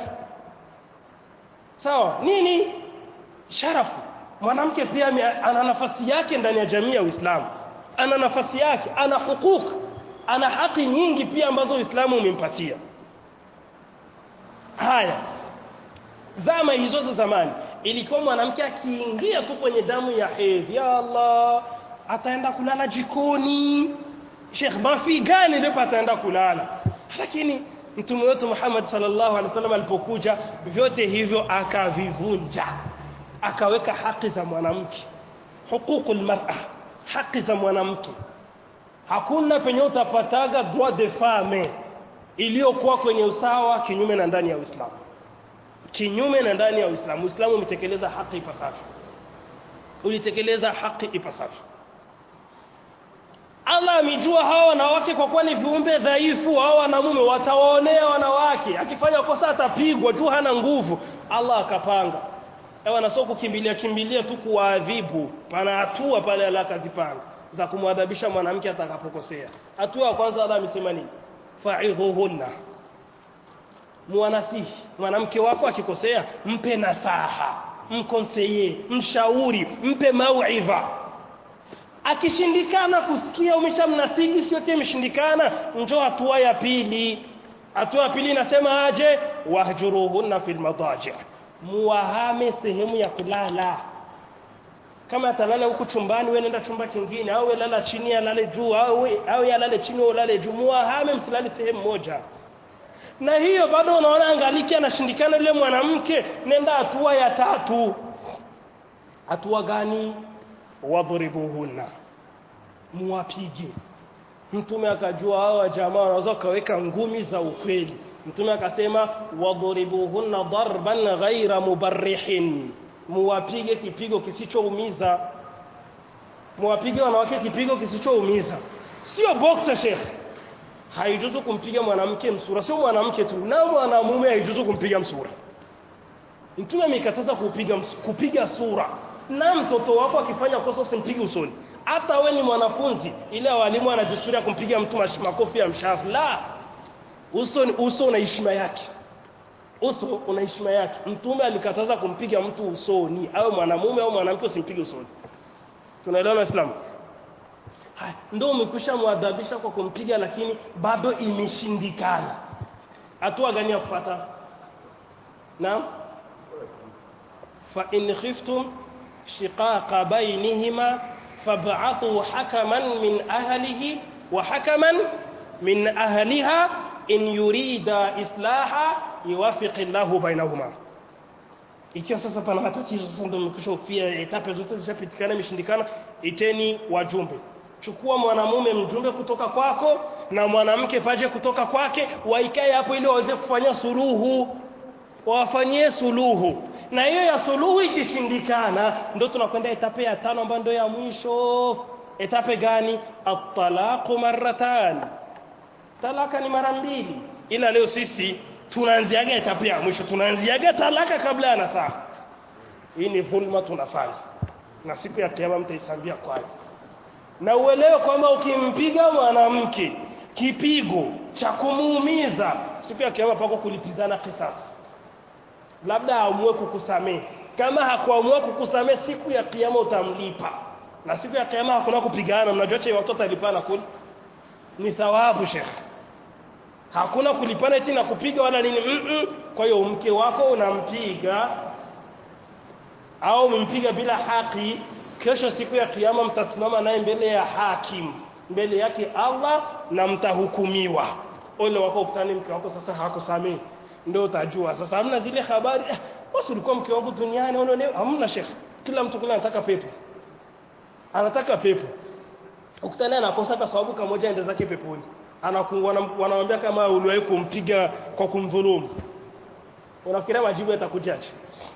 sawa nini sharafu mwanamke pia ana nafasi yake ndani ya jamii ya Uislamu ana nafasi yake ana hukuku ana haki nyingi pia ambazo Uislamu umempatia haya zama hizo za zamani ilikuwa mwanamke akiingia tu kwenye damu ya hedhi ya Allah ataenda kulala jikoni Sheikh Mafi gani ndipo ataenda kulala lakini mtume wetu Muhammad sallallahu alaihi wasallam alipokuja vyote hivyo akavivunja akaweka haki za mwanamke huququl mar'a haki za mwanamke hakuna penye utapataga droit de femme iliyokuwa kwenye usawa kinyume na ndani ya Uislamu kinyume na ndani ya Uislamu Uislamu umetekeleza haki ipasavyo ulitekeleza haki ipasavyo Allah amejua hawa wanawake kwa kuwa ni viumbe dhaifu hawa wanamume watawaonea wanawake akifanya kosa atapigwa juu hana nguvu Allah akapanga ewa na sio kukimbilia kimbilia tu kuwaadhibu pana hatua pale Allah akazipanga za kumwadhabisha mwanamke atakapokosea hatua ya kwanza Allah amesema nini fa'idhuhunna muanasihi mwanamke wako akikosea mpe nasaha mkonseye mshauri mpe mauidha akishindikana kusikia umeshamnasihi sio kile imeshindikana njoo hatua ya pili hatua ya pili inasema aje wahjuruhunna fil madaji muwahame sehemu ya kulala kama atalala huku chumbani wewe nenda chumba kingine au lala chini alale juu au au yalale chini au lale juu muwahame msilale sehemu moja na hiyo bado unaona angaliki anashindikana yule mwanamke nenda hatua ya tatu hatua gani wadhribuhunna muwapige mtume akajua hawa jamaa wanaweza kaweka ngumi za ukweli mtume akasema wadhribuhunna darban ghaira mubarrihin muwapige kipigo kisichoumiza muwapige wanawake kipigo kisichoumiza sio boxer sheikh haijuzu kumpiga mwanamke msura sio mwanamke tu na mwanamume haijuzu kumpiga msura mtume amekataza kupiga kupiga sura na mtoto wako akifanya kosa usimpige usoni hata we ni mwanafunzi ile walimu anajisturia kumpiga mtu makofi ya mshafu la uso uso una heshima yake uso una heshima yake mtume alikataza kumpiga mtu usoni au mwanamume au mwanamke usimpige usoni tunaelewa waislamu ndio umekwisha mwadhabisha kwa kumpiga lakini bado imeshindikana hatua gani ya kufuata naam fa in khiftum shiqaqa bainihima fab'athu hakaman min ahlihi wa hakaman min ahliha in yurida islaha yuwafiq Allahu bainahuma ikiwa sasa pana matatizo sasa ndio mkishofia etape zote zishapitikana imeshindikana iteni wajumbe chukua mwanamume mjumbe kutoka kwako na mwanamke paje kutoka kwake waikae hapo ili waweze kufanya suluhu wafanyie suluhu na hiyo ya suluhu ikishindikana ndio tunakwenda etape ya tano ambayo ndio ya mwisho etape gani at-talaqu marratan talaka ni mara mbili ila leo sisi tunaanziaga etape ya mwisho tunaanziaga talaka kabla ya nasaha hii ni dhulma tunafanya na siku ya kiyama mtaisambia kwayo na uelewe kwamba ukimpiga mwanamke kipigo cha kumuumiza siku ya kiyama pako kulipizana kisasi labda aamue kukusamehe kama hakuamua kukusamehe siku ya kiyama utamlipa na siku ya kiyama hakuna kupigana mnajua che watoto alipana kuli ni thawabu shekhe hakuna kulipana eti na kupiga wala nini mm -mm. kwa hiyo mke wako unampiga au umempiga bila haki kesho siku ya kiyama mtasimama naye mbele ya hakim mbele yake Allah na mtahukumiwa ole wako ukutane mke wako sasa hakusamehe ndio utajua sasa hamna zile habari eh, basi ulikuwa mke wangu duniani unaone hamna shekhi kila mtu kule anataka pepo anataka pepo ukutane anakosa kwa sababu kamoja ende zake peponi wanamwambia kama uliwahi kumpiga kwa kumdhulumu unafikiria majibu yatakujaje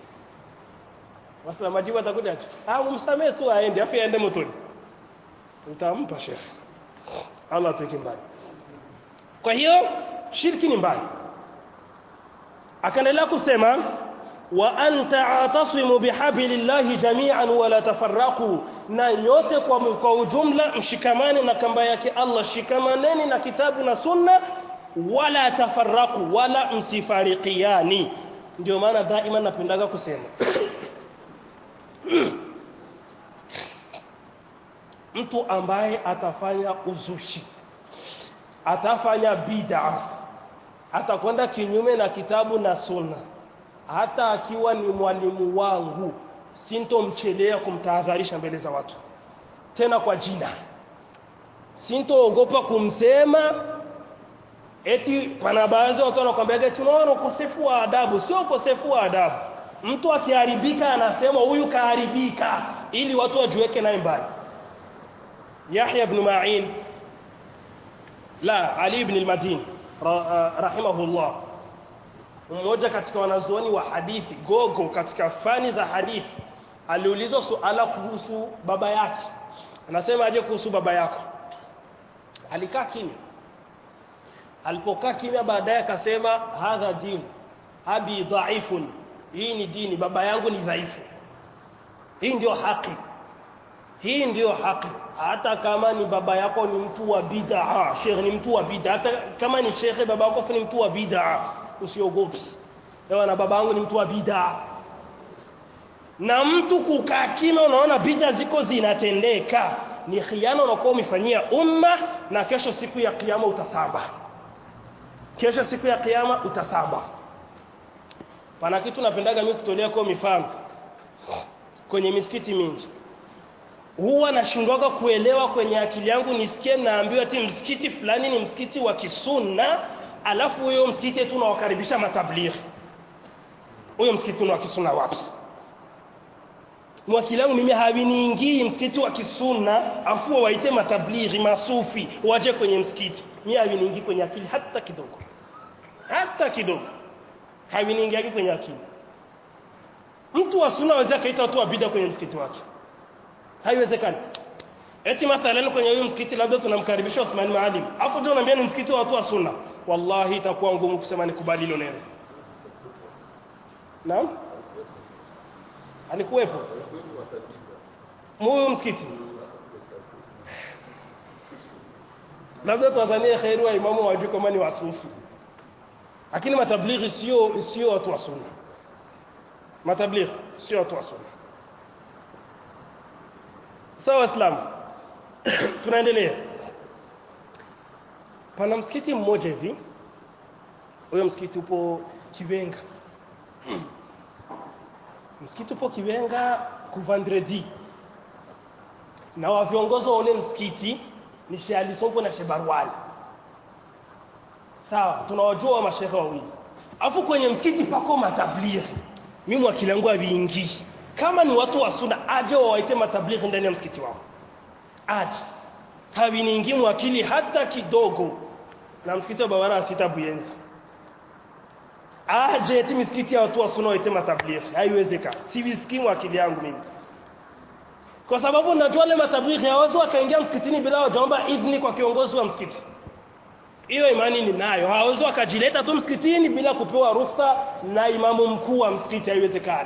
Wasa majibu atakujaje ah umsamee tu aende afi aende motoni utampa shekhi Allah tuweke mbali kwa hiyo shirki ni mbali akaendelea kusema wa anta atasimu bihablillahi jami'an wala tafarraqu na nyote kwa, kwa ujumla mshikamane na kamba yake Allah shikamaneni na kitabu na sunna wala tafarraqu wala msifarikiani ndio maana daima napendaga kusema mtu ambaye atafanya uzushi atafanya bid'a atakwenda kinyume na kitabu na sunna hata akiwa ni mwalimu wangu sintomchelea kumtahadharisha mbele za watu tena kwa jina sintoogopa kumsema eti pana baadhi watu wanakwambia eti unaona ukosefu wa adabu sio ukosefu wa adabu mtu akiharibika anasema huyu kaharibika ili watu wajiweke naye mbali Yahya ibn Ma'in la Ali ibn al-Madini rahimahullah mmoja katika wanazuoni wa hadithi gogo katika fani za hadithi aliulizwa suala kuhusu baba yake anasema aje kuhusu baba yako alikaa kimya alipokaa kimya baadaye akasema hadha dini abi dhaifun hii ni dini baba yangu ni dhaifu hii ndio haki hii ndio haki hata kama ni baba yako ni mtu wa bid'a sheikh ni mtu wa bid'a hata kama ni sheikh baba yako ni mtu wa bid'a usiogopi ewa na baba yangu ni mtu wa bid'a na mtu kukaa kimya unaona bid'a ziko zinatendeka ni khiana unakuwa umefanyia umma na kesho siku ya kiyama utasaba kesho siku ya kiyama utasaba pana kitu napendaga mimi kutolea kwa mifano kwenye misikiti mingi huwa nashindwaga kuelewa kwenye akili yangu nisikie naambiwa ati msikiti fulani ni msikiti wa kisunna alafu huyo msikiti eti unawakaribisha matablighi huyo msikiti una kisunna wapi mwakili yangu mimi hawiniingii msikiti wa kisunna afu waite matablighi masufi waje kwenye msikiti mimi hawiniingii kwenye akili hata kidogo hata kidogo hawiniingiagi kwenye akili mtu wa sunna aweza kaita watu wa bid'a kwenye msikiti wake haiwezekani eti mathalan kwenye huyu msikiti labda tunamkaribisha Uthman Maalim afu ndio unaambia ni msikiti wa watu wa sunna wallahi itakuwa ngumu kusema nikubali hilo neno naam alikuwepo huyu msikiti labda tuwazanie kheri wa imamu wajue kama ni wasufi lakini matablighi sio sio watu wa sunna matablighi sio watu wa sunna sawa waislamu tunaendelea pana msikiti mmoja hivi huyo msikiti upo Kivenga msikiti upo Kivenga kuvandredi na wa viongozi wa ule msikiti ni Sheikh Ali Sonko na Sheikh Barwali sawa tunawajua wa mashehe wawili afu kwenye msikiti pako matablighi mimi wakili yangu haviingii kama ni watu wa sunna aje wawaite matablighi ndani ya msikiti wao aje hawiniingii mwakili hata kidogo na msikiti wa Bawara sita Buyenzi aje eti misikiti ya watu wa sunna waite matablighi haiwezekani sivisikii mwakili yangu mimi kwa sababu najua wale matablighi hawezi wakaingia msikitini bila wajaomba idhni kwa kiongozi wa msikiti hiyo imani ninayo hawezi wakajileta tu msikitini bila kupewa ruhusa na imamu mkuu wa msikiti haiwezekani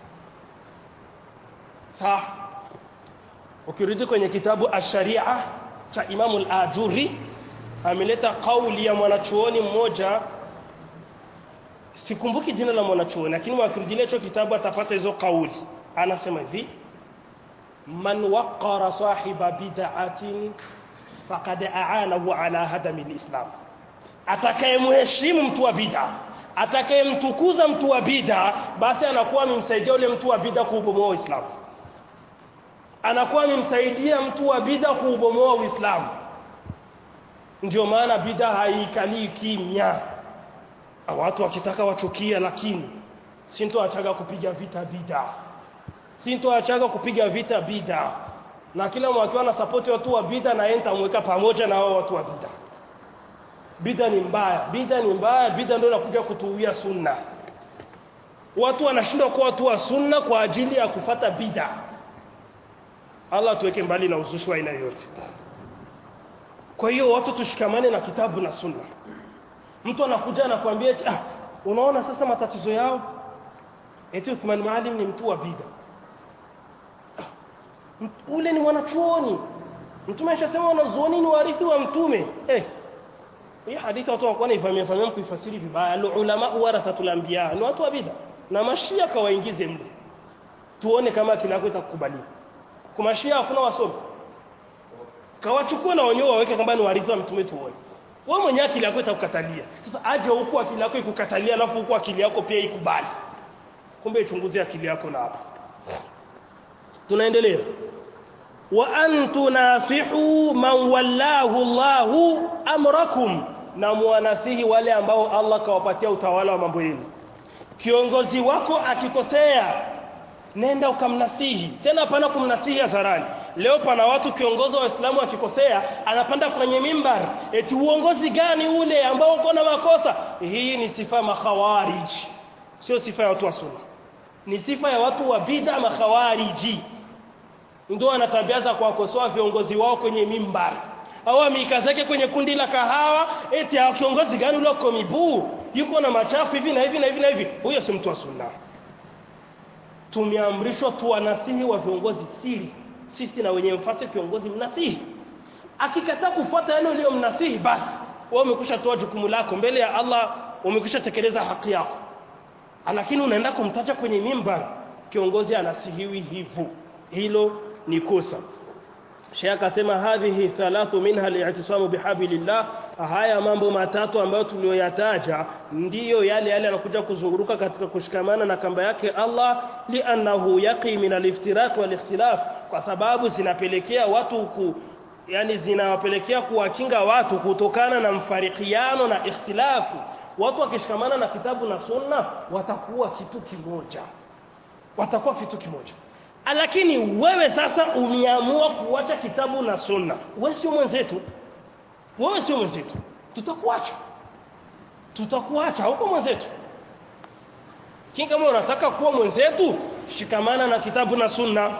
sawa ukirudi kwenye kitabu ash-sharia cha imamu al-ajuri ameleta kauli ya mwanachuoni mmoja sikumbuki jina la mwanachuoni lakini wakirudilia hicho kitabu atapata hizo kauli anasema hivi man waqara sahiba bid'atin faqad aanahu ala hadami alislam atakayemheshimu mtu wa bid'a atakayemtukuza mtu wa bid'a basi anakuwa amemsaidia yule mtu wa bid'a kuubomoa uislamu anakuwa amemsaidia mtu wa bid'a kuubomoa uislamu ndio maana bid'a haikalii kimya watu wakitaka wachukia lakini sintoachaga kupiga vita bid'a sintoachaga kupiga vita bid'a na kila mwakiwa na support watu wa bid'a na yeye nitamweka pamoja na hao watu wa bid'a bid'a ni mbaya bid'a ni mbaya bid'a ndio inakuja kutuuia sunna watu wanashindwa kuwa watu wa sunna kwa ajili ya kufata bid'a Allah tuweke mbali na uzushi wa aina yoyote kwa hiyo watu tushikamane na kitabu na sunna mtu anakuja anakuambia ah, unaona sasa matatizo yao eti Uthman Maalim ni mtu wa bid'a ule ni mwanachuoni mtume ashasema wanazuoni ni warithi wa mtume eh hii hadithi watu wanakuwa naifamia famia kuifasiri vibaya al ulama warathatul anbiya ni watu wa bid'a na mashia kawaingize mle tuone kama akili yako itakukubali kwa mashia hakuna wasomi kawachukua na wenyewe waweke kwamba ni warithi wa mtume tuone wewe mwenyewe akili yako itakukatalia sasa aje huku akili yako ikukatalia alafu huku akili yako pia ikubali kumbe ichunguze akili yako na hapa tunaendelea wa an tunasihu man wallahu Allahu amrakum na muwanasihi wale ambao Allah kawapatia utawala wa mambo yenu kiongozi wako akikosea nenda ukamnasihi tena hapana kumnasihi hadharani leo pana watu kiongozi wa Waislamu akikosea anapanda kwenye mimbar eti uongozi gani ule ambao uko na makosa hii ni sifa makhawarij sio sifa ya watu wa sunna ni sifa ya watu wa bid'a makhawariji ndio ana tabia za kuwakosoa viongozi wao kwenye mimbar au amikazake kwenye kundi la kahawa eti kiongozi gani ule uko mibuu yuko na machafu hivi na hivi na hivi na hivi huyo si mtu wa sunna tumeamrishwa tuwanasihi wa viongozi siri sisi na wenye mfate kiongozi mnasihi akikataa kufuata yale uliyomnasihi basi wewe umekwisha toa jukumu lako mbele ya Allah umekwisha tekeleza haki yako lakini unaenda kumtaja kwenye mimbar kiongozi anasihiwi hivyo hilo ni kosa Sheikh akasema hadhihi thalathu minha al-i'tisamu bihablillah haya mambo matatu ambayo tuliyoyataja ndiyo yale yale yanakuja kuzunguruka katika kushikamana na kamba yake Allah li'annahu yaqi min al-iftiraq wal-ikhtilaf kwa sababu zinapelekea watu ku yani zinawapelekea kuwakinga watu kutokana na mfarikiano na ikhtilafu watu wakishikamana na kitabu na sunna watakuwa kitu kimoja watakuwa kitu kimoja lakini wewe sasa umeamua kuacha kitabu na sunna wewe sio mwenzetu wewe sio mwenzetu tutakuacha tutakuacha huko mwenzetu kinga kama unataka kuwa mwenzetu shikamana na kitabu na sunna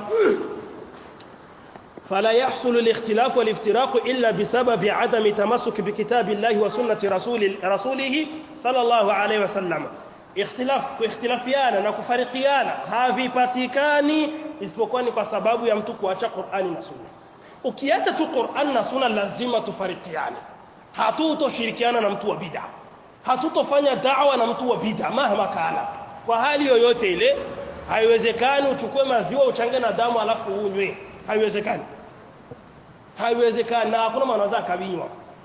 فلا يحصل الاختلاف والافتراق إلا بسبب عدم تمسك بكتاب الله وسنة رسول رسوله صلى الله عليه وسلم اختلاف kuikhtilafiana na kufarikiana havipatikani isipokuwa ni kwa sababu ya mtu kuacha Qur'ani na Sunna ukiacha tu Qur'an na Sunna lazima tufarikiane hatutoshirikiana na mtu wa bid'a hatutofanya da'wa na mtu wa bid'a mahama kana kwa hali yoyote ile haiwezekani uchukue maziwa uchange na damu alafu unywe haiwezekani haiwezekani na hakuna mwanaweza akabinywa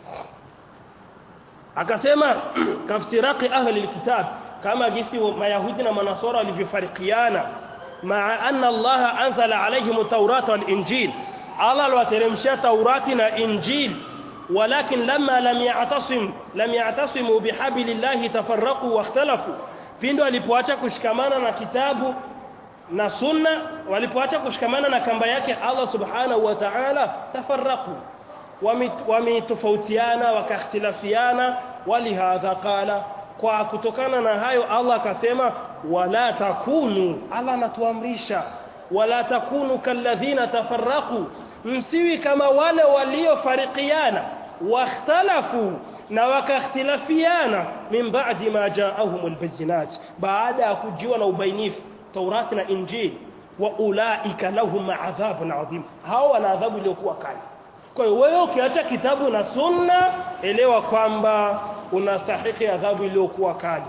akasema kaftiraqi ahli alkitab kama jinsi mayahudi na manasara walivyofarikiana maa anna Allah anzala alaihim tawrata wal injil Allah aliwateremshia taurati na injil ولكن لما لم يعتصم لم يعتصموا بحبل الله تفرقوا واختلفوا pindo alipoacha kushikamana na kitabu na sunna walipoacha kushikamana na kamba yake Allah subhanahu wa ta'ala tafarraqu wametofautiana wakakhtilafiana walihadha qala kwa kutokana na hayo Allah akasema wala takunu Allah anatuamrisha wala takunu kalladhina tafarraqu msiwi kama wale waliofarikiana wakhtalafu na wakakhtilafiana min ba'di ma ja'ahumul bayyinat baada ya kujiwa na ubainifu Taurati na Injili wa ulaika lahum adhabun adhim hao wana adhabu iliyokuwa kali kwa hiyo wewe ukiacha kitabu na sunna elewa kwamba unastahili adhabu iliyokuwa kali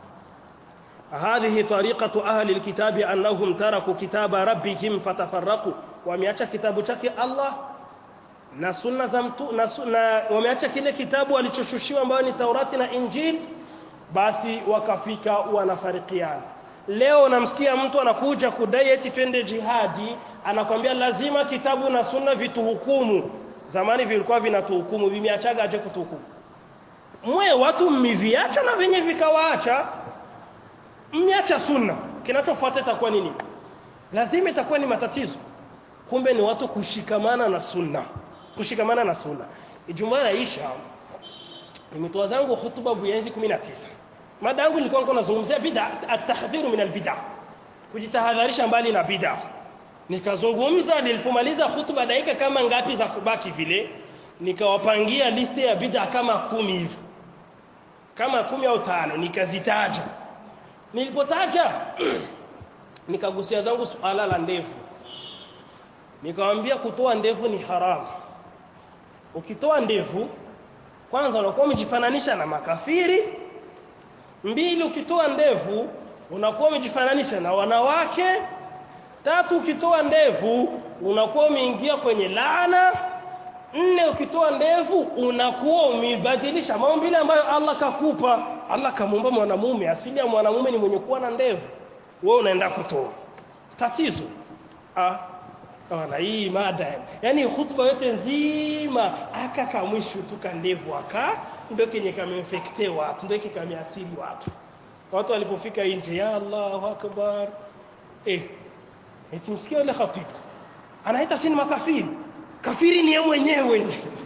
هذه طريقة أهل الكتاب أنهم تركوا كتاب ربهم فتفرقوا wameacha kitabu chake Allah na sunna za mtu na, na wameacha kile kitabu alichoshushiwa ambayo ni Taurati na Injili basi wakafika wanafarikiana leo namsikia mtu anakuja kudai eti twende jihadi anakwambia lazima kitabu na sunna vituhukumu zamani vilikuwa vinatuhukumu vimeachaga aje kutuhukumu mwe watu mmiviacha na venye vikawaacha mmeacha sunna kinachofuata itakuwa nini lazima itakuwa ni matatizo kumbe ni watu kushikamana na sunna kushikamana na sunna ijumaa yaisha nimetoa zangu hutuba buyenzi 19 mada yangu nilikuwa niko nazungumzia bid'a at-tahdhiru min al-bid'a kujitahadharisha mbali na bid'a nikazungumza nilipomaliza hutuba dakika kama ngapi za kubaki vile nikawapangia listi ya bid'a kama kumi hivi kama kumi au tano nikazitaja nilipotaja nikagusia zangu suala la ndevu nikamwambia kutoa ndevu ni haramu ukitoa ndevu kwanza unakuwa umejifananisha na makafiri mbili ukitoa ndevu unakuwa umejifananisha na wanawake tatu ukitoa ndevu unakuwa umeingia kwenye laana nne ukitoa ndevu unakuwa umebadilisha maumbile ambayo Allah kakupa Allah kamuumba mwanamume asili ya mwanamume ni mwenye kuwa na ndevu wewe unaenda kutoa tatizo ah Ona hii mada yani hutuba yote nzima aka kamwisho tu kandevu aka ndio kenye kameinfecte watu ndio kameasili watu watu walipofika nje ya Allahu akbar eh eti msikia yule khatibu anaita sini makafiri kafiri ni yeye mwenyewe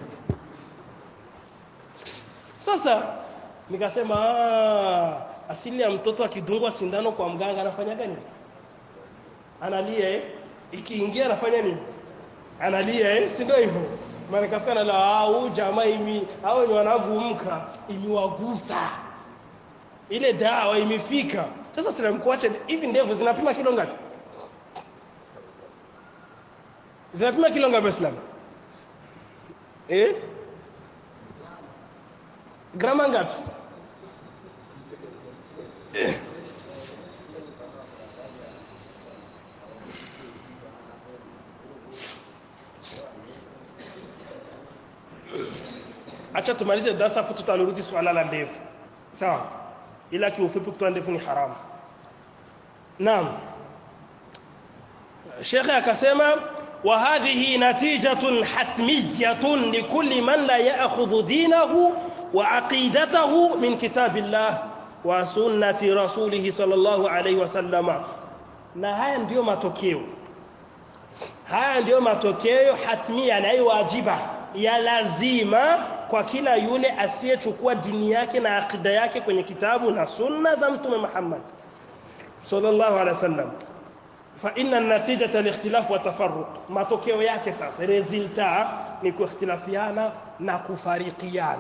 sasa nikasema asili ya mtoto akidungwa sindano kwa mganga anafanyaga nini analia eh ikiingia anafanya nini analia eh si ndio hivyo maana kafika la au jamaa imi hao ni wanavumka iliwagusa ile dawa imefika sasa sinamkuacha hivi ndevu zinapima kilo ngapi zinapima kilo ngapi Islam eh grama ngapi eh. acha tumalize darasa afu tutarudi swala la ndevu sawa ila kiufupi kutoa ndevu ni haramu naam shekhe akasema wa hadhihi natijatun hatmiyatun likulli man la ya'khudhu dinahu wa aqidatahu min kitabillah wa sunnati rasulih sallallahu alayhi wasallama na haya ndiyo matokeo haya ndiyo matokeo hatmia na wajiba ya lazima kwa kila yule asiyechukua dini yake na akida yake kwenye kitabu na sunna za mtume Muhammad sallallahu alaihi wasallam fa inna natijata al-ikhtilaf wa tafarruq matokeo yake sasa resulta ni kuikhtilafiana na kufarikiana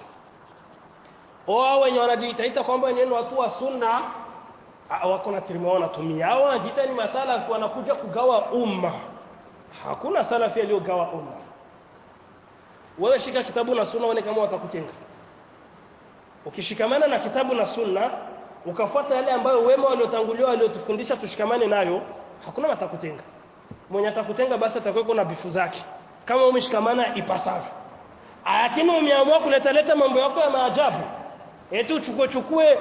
wao wenye wanajiita kwamba wenyewe watu wa sunna wako na termo wanatumia hao wanajiita ni masala wanakuja kugawa umma hakuna salafi aliyogawa umma wewe shika kitabu na sunna uone kama watakutenga ukishikamana na kitabu na sunna ukafuata yale ambayo wema waliotangulia waliotufundisha tushikamane nayo hakuna watakutenga mwenye atakutenga basi atakuwa na bifu zake kama umeshikamana ipasavyo lakini umeamua kuleta leta mambo yako ya maajabu eti uchukue chukue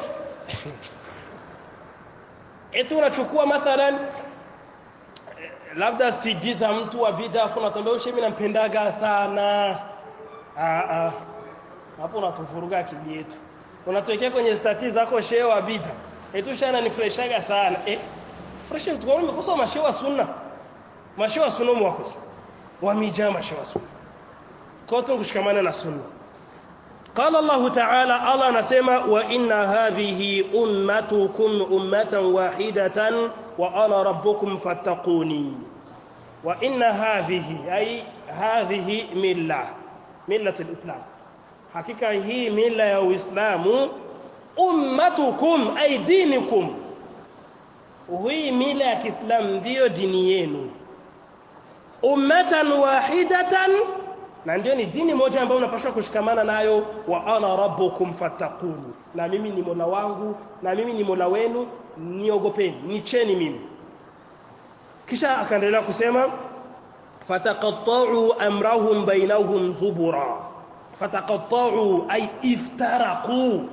eti unachukua mathalan labda CD za mtu wa bid'a kuna tambia ushe mimi nampendaga sana ah ah hapo unatuvuruga akili yetu unatuwekea kwenye stati zako shehe wa bid'a eti shana nifreshaga sana eh fresh mtu kwa umekosa mashehe wa sunna mashehe wa sunna mwakosa wamijaa mashehe wa sunna kwa hiyo kushikamana na sunna قال الله تعالى الله anasema wa inna hadhihi ummatukum ummatan wahidatan wa ana rabbukum fattaquni wa inna hadhihi ay hadhihi milla millat alislam hakika hii mila ya uislamu ummatukum ay dinikum hii mila ya kiislamu ndiyo dini yenu ummatan wahidatan na ndio ni dini moja ambayo unapaswa kushikamana nayo wa ana rabbukum fattaquni na mimi ni mola wangu na mimi ni mola wenu niogopeni nicheni mimi kisha akaendelea kusema fataqatta'u amrahum bainahum zubura fataqatta'u ay iftaraqu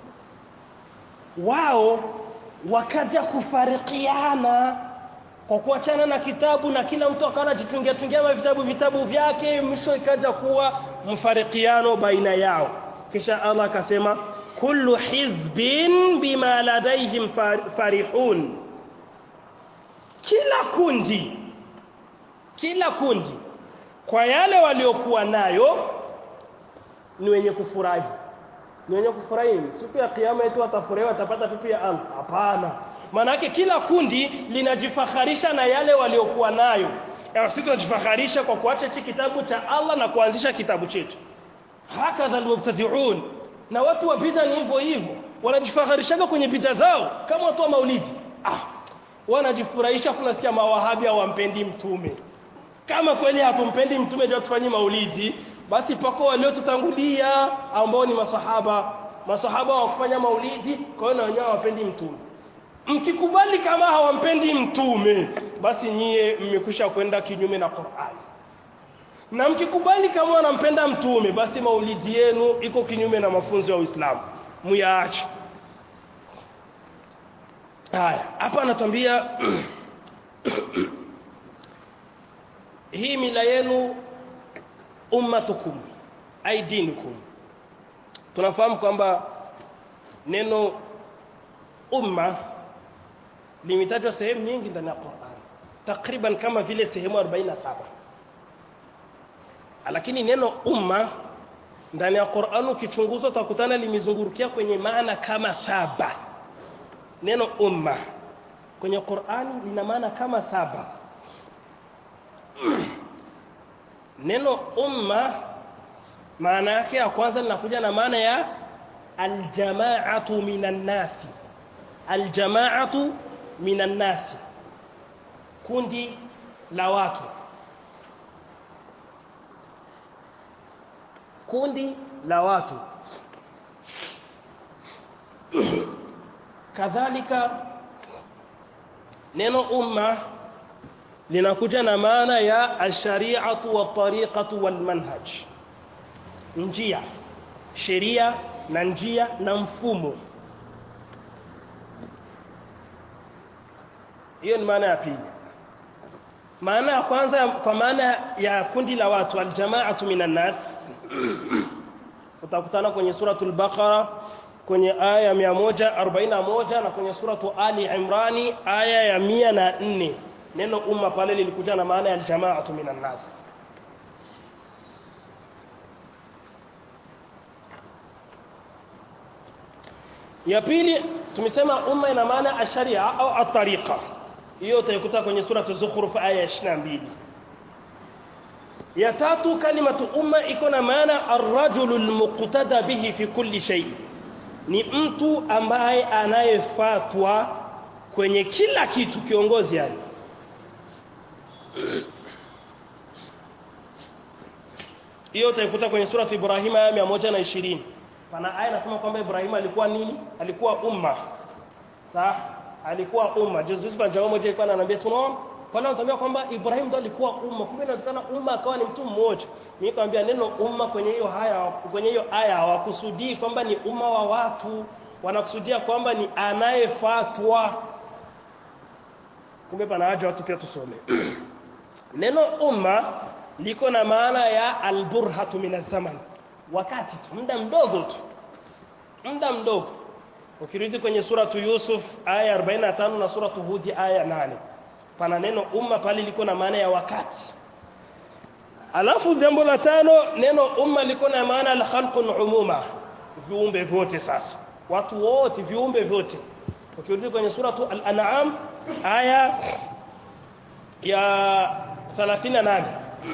wao wakaja kufarikiana kwa kuachana na kitabu na kila mtu akawa anajitungia tungia vitabu vitabu vyake mwisho ikaja kuwa mfarikiano baina yao kisha Allah akasema kullu hizbin bima ladaihim farihun kila kundi kila kundi kwa yale waliokuwa nayo ni wenye kufurahi ni wenye kufurahi siku ya kiyama yetu watafurahi watapata pipi ya Allah hapana Manake kila kundi linajifakharisha na yale waliokuwa nayo. Ya sisi tunajifakharisha kwa kuacha hichi kitabu cha Allah na kuanzisha kitabu chetu. Hakadha almubtadi'un. Na watu wa bid'a ni hivyo hivyo. Wanajifakharisha kwenye bid'a zao kama watu wa maulidi. Ah, wanajifurahisha kunasikia mawahabi hawampendi mtume. Kama kweli hatumpendi mtume ndio tufanye maulidi, basi pako waliotutangulia ambao ni masahaba. Masahaba wakufanya maulidi, kwa hiyo na wenyewe hawapendi mtume mkikubali kama hawampendi mtume basi nyie mmekwisha kwenda kinyume na Qur'an na mkikubali kama wanampenda mtume basi maulidi yenu iko kinyume na mafunzo ya Uislamu muyaache haya hapa anatuambia hii mila yenu ummatukum aidinukum tunafahamu kwamba neno umma limetajwa sehemu nyingi ndani ya Qur'an takriban kama vile sehemu 47 lakini neno umma ndani ya Qur'an ukichunguza utakutana limezungurukia kwenye maana kama saba neno umma kwenye Qur'ani lina maana kama saba neno umma maana yake ya kwanza linakuja na maana ya aljamaatu minan nasi aljamaatu minan nasi kundi la watu kundi la watu kadhalika neno umma linakuja na maana ya ashari'atu wa tariqatu wal manhaj njia sheria na njia na mfumo hiyo ni maana ya pili maana ya kwanza kwa maana ya kundi la watu aljamaatu minan nas utakutana kwenye suratul baqara kwenye aya ya 141 na kwenye suratu ali imrani aya ya 104 neno umma pale lilikuja na maana ya aljamaatu minan nas ya pili tumesema umma ina maana asharia au atariqa hiyo utaikuta kwenye sura az-zukhruf aya ya 22 ya tatu kalimatu umma iko na maana ar-rajulu al-muqtada bihi fi kulli shay ni mtu ambaye anayefuatwa kwenye kila kitu kiongozi yani hiyo utaikuta kwenye sura Ibrahim aya 120 pana aya nasema kwamba Ibrahim alikuwa nini alikuwa umma sawa alikuwa umma Jesus kwa jambo moja ilikuwa ananiambia tunaona pale anatuambia kwamba Ibrahim ndo alikuwa umma kumbe inawezekana umma akawa ni mtu mmoja mimi nikamwambia neno umma kwenye hiyo haya kwenye hiyo aya hawakusudii kwamba ni umma wa watu wanakusudia kwamba ni anayefuatwa kumbe pana haja watu pia tusome neno umma liko na maana ya alburhatu min zaman wakati tu muda mdogo tu muda mdogo ukirudi kwenye suratu Yusuf aya 45 na suratu Hud aya 8 pana neno umma pale liko na maana ya wakati alafu jambo la tano neno umma liko na maana al-khalqun umuma viumbe vyote sasa watu wote viumbe vyote ukirudi kwenye suratu al-an'am aya ya 38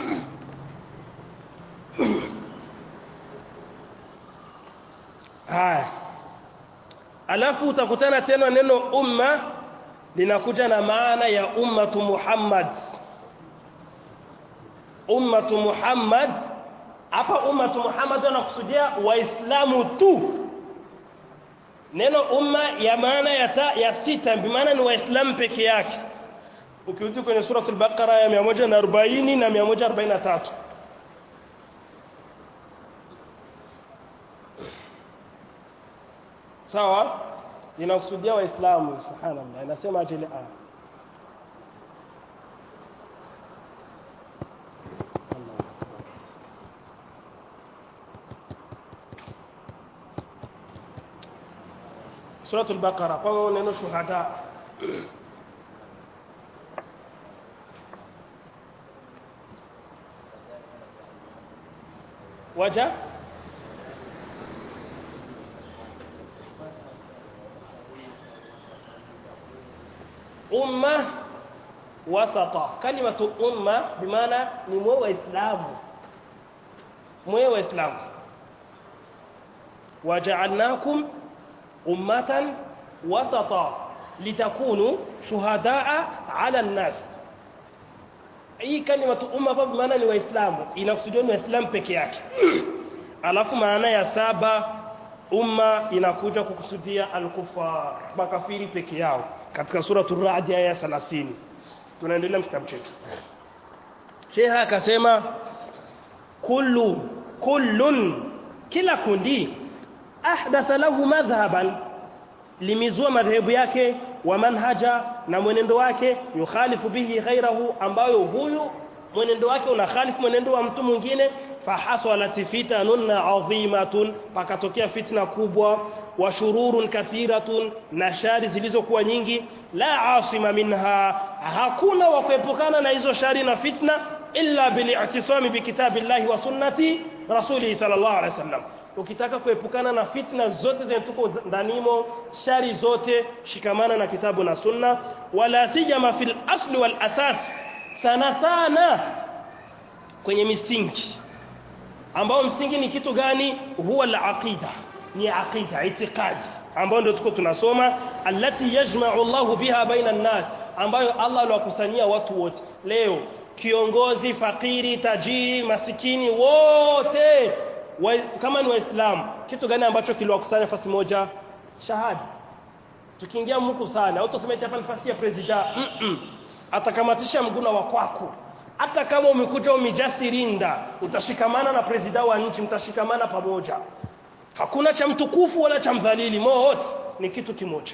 haya alafu utakutana tena neno umma linakuja na maana ya ummatu Muhammad ummatu Muhammad hapa ummatu Muhammad anakusudia waislamu tu neno umma ya maana ya, ta, ya sita bimaana ni waislamu peke yake ukirudi kwenye suratul baqara ya 140 na 143 sawa inakusudia waislamu subhanallah inasema ajili a suratul baqara kwa neno shuhada waja umma wasata kalimatu umma bimaana ni mwe waislamu mwe waislamu waja'alnakum ummatan wasata litakunu shuhadaa ala nnas hii kalimatu umma hapa bimaana ni waislamu inakusudiwa ni waislamu peke yake alafu maana ya saba umma inakuja kukusudia al-kufar makafiri peke yao katika suratul ra'd aya 30 tunaendelea kitabu chetu Sheikh akasema kullu kullun kila kundi ahdatha lahu madhhaban limizua madhehebu yake wa manhaja na mwenendo wake yukhalifu bihi ghairahu ambayo huyu mwenendo wake unakhalifu mwenendo wa mtu mwingine fahasalat fitanun adhimatun pakatokea fitna kubwa wa shururun kathiratun na shari zilizokuwa nyingi la asima minha hakuna wa kuepukana na hizo shari na fitna illa bili'tisami bikitabillahi wa sunnati rasulihi sallallahu alaihi wasallam ukitaka kuepukana na fitna zote zenye tuko ndanimo shari zote shikamana na kitabu na sunna wala sijama fil asli wal asas sana sana kwenye misingi ambao msingi ni kitu gani huwa al-aqida ni aqida itikadi ambao ndio tuko tunasoma allati yajma'u Allahu biha baina an-nas ambayo Allah aliwakusanyia watu wote leo kiongozi fakiri tajiri masikini wote wa, kama ni waislamu kitu gani ambacho kiliwakusanya nafasi moja shahada tukiingia mku sana au tuseme hapa nafasi ya president mm -mm. atakamatisha mguna wa kwako hata kama umekuja umejasirinda utashikamana na president wa nchi mtashikamana pamoja hakuna cha mtukufu wala cha mdhalili wote ni kitu kimoja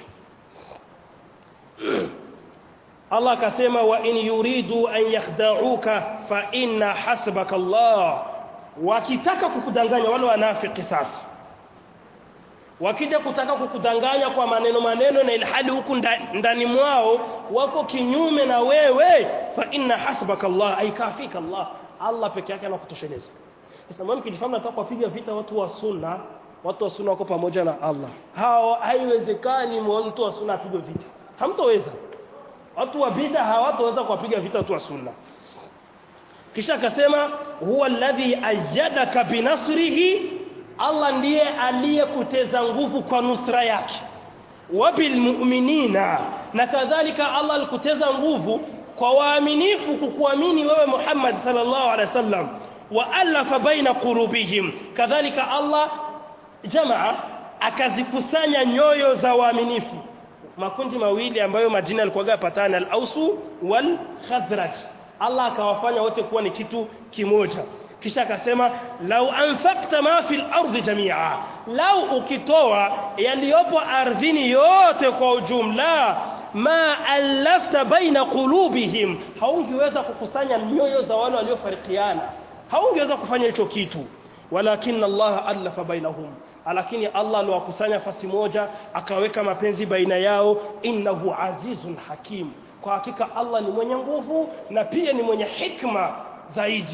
Allah akasema wa in yuridu an yakhda'uka fa inna hasbaka Allah wakitaka kukudanganya wale wanafiki sasa wakija kutaka kukudanganya kwa maneno maneno na ilhali huku ndani mwao wako kinyume na wewe fa inna hasbaka Allah ay kafika Allah Allah peke yake anakutosheleza sasa mimi kijifahamu nataka kupiga vita watu wa sunna watu wa sunna wako pamoja na Allah hao haiwezekani mtu wa sunna apigwe vita hamtoweza watu wa bid'a hawatoweza kuwapiga vita watu wa sunna kisha akasema huwa alladhi ayyadaka binasrihi Allah ndiye aliyekuteza nguvu kwa nusra yake wabil mu'minina na kadhalika Allah alikuteza nguvu kwa waaminifu kukuamini wewe Muhammad sallallahu alaihi wasallam wa alafa baina qulubihim kadhalika Allah jamaa akazikusanya nyoyo za waaminifu makundi mawili ambayo majina yalikuwa yapatana al-Ausu wal Khazraj Allah akawafanya wote kuwa ni kitu kimoja kisha akasema lau anfaqta ma fil ardi jamia lau ukitoa yaliyopo ardhini yote kwa ujumla ma alafta baina qulubihim haungeweza kukusanya nyoyo za wale waliofarikiana haungeweza kufanya hicho kitu walakin Allah alafa bainahum lakini Allah aliwakusanya fasi moja akaweka mapenzi baina yao innahu azizun hakim kwa hakika Allah ni mwenye nguvu na pia ni mwenye hikma zaidi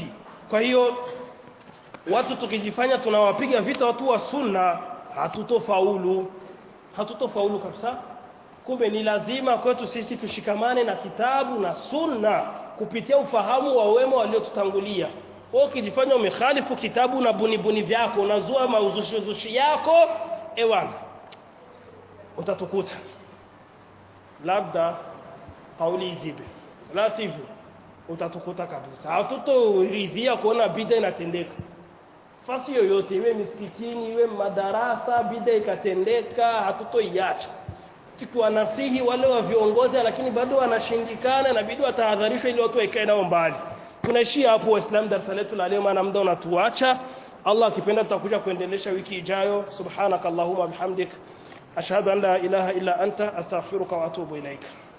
kwa hiyo watu tukijifanya tunawapiga vita watu wa sunna hatutofaulu hatutofaulu kabisa kumbe ni lazima kwetu sisi tushikamane na kitabu na sunna kupitia ufahamu wa wema waliotutangulia wewe ukijifanya umekhalifu kitabu na bunibuni vyako unazua mauzushi yako ewana utatukuta labda kauli izibe la sivyo utatukuta kabisa hatutoridhia kuona bida inatendeka fasi yoyote iwe misikitini iwe madarasa bida ikatendeka hatutoiacha tukiwanasihi wale wa viongozi lakini bado wanashindikana inabidi watahadharishwe ili watu waikae nao mbali tunaishia hapo waislamu darasa letu la leo maana muda unatuacha Allah akipenda tutakuja kuendelesha wiki ijayo subhanakallahumma bihamdik ashhadu an la ilaha illa anta astaghfiruka wa atubu ilaika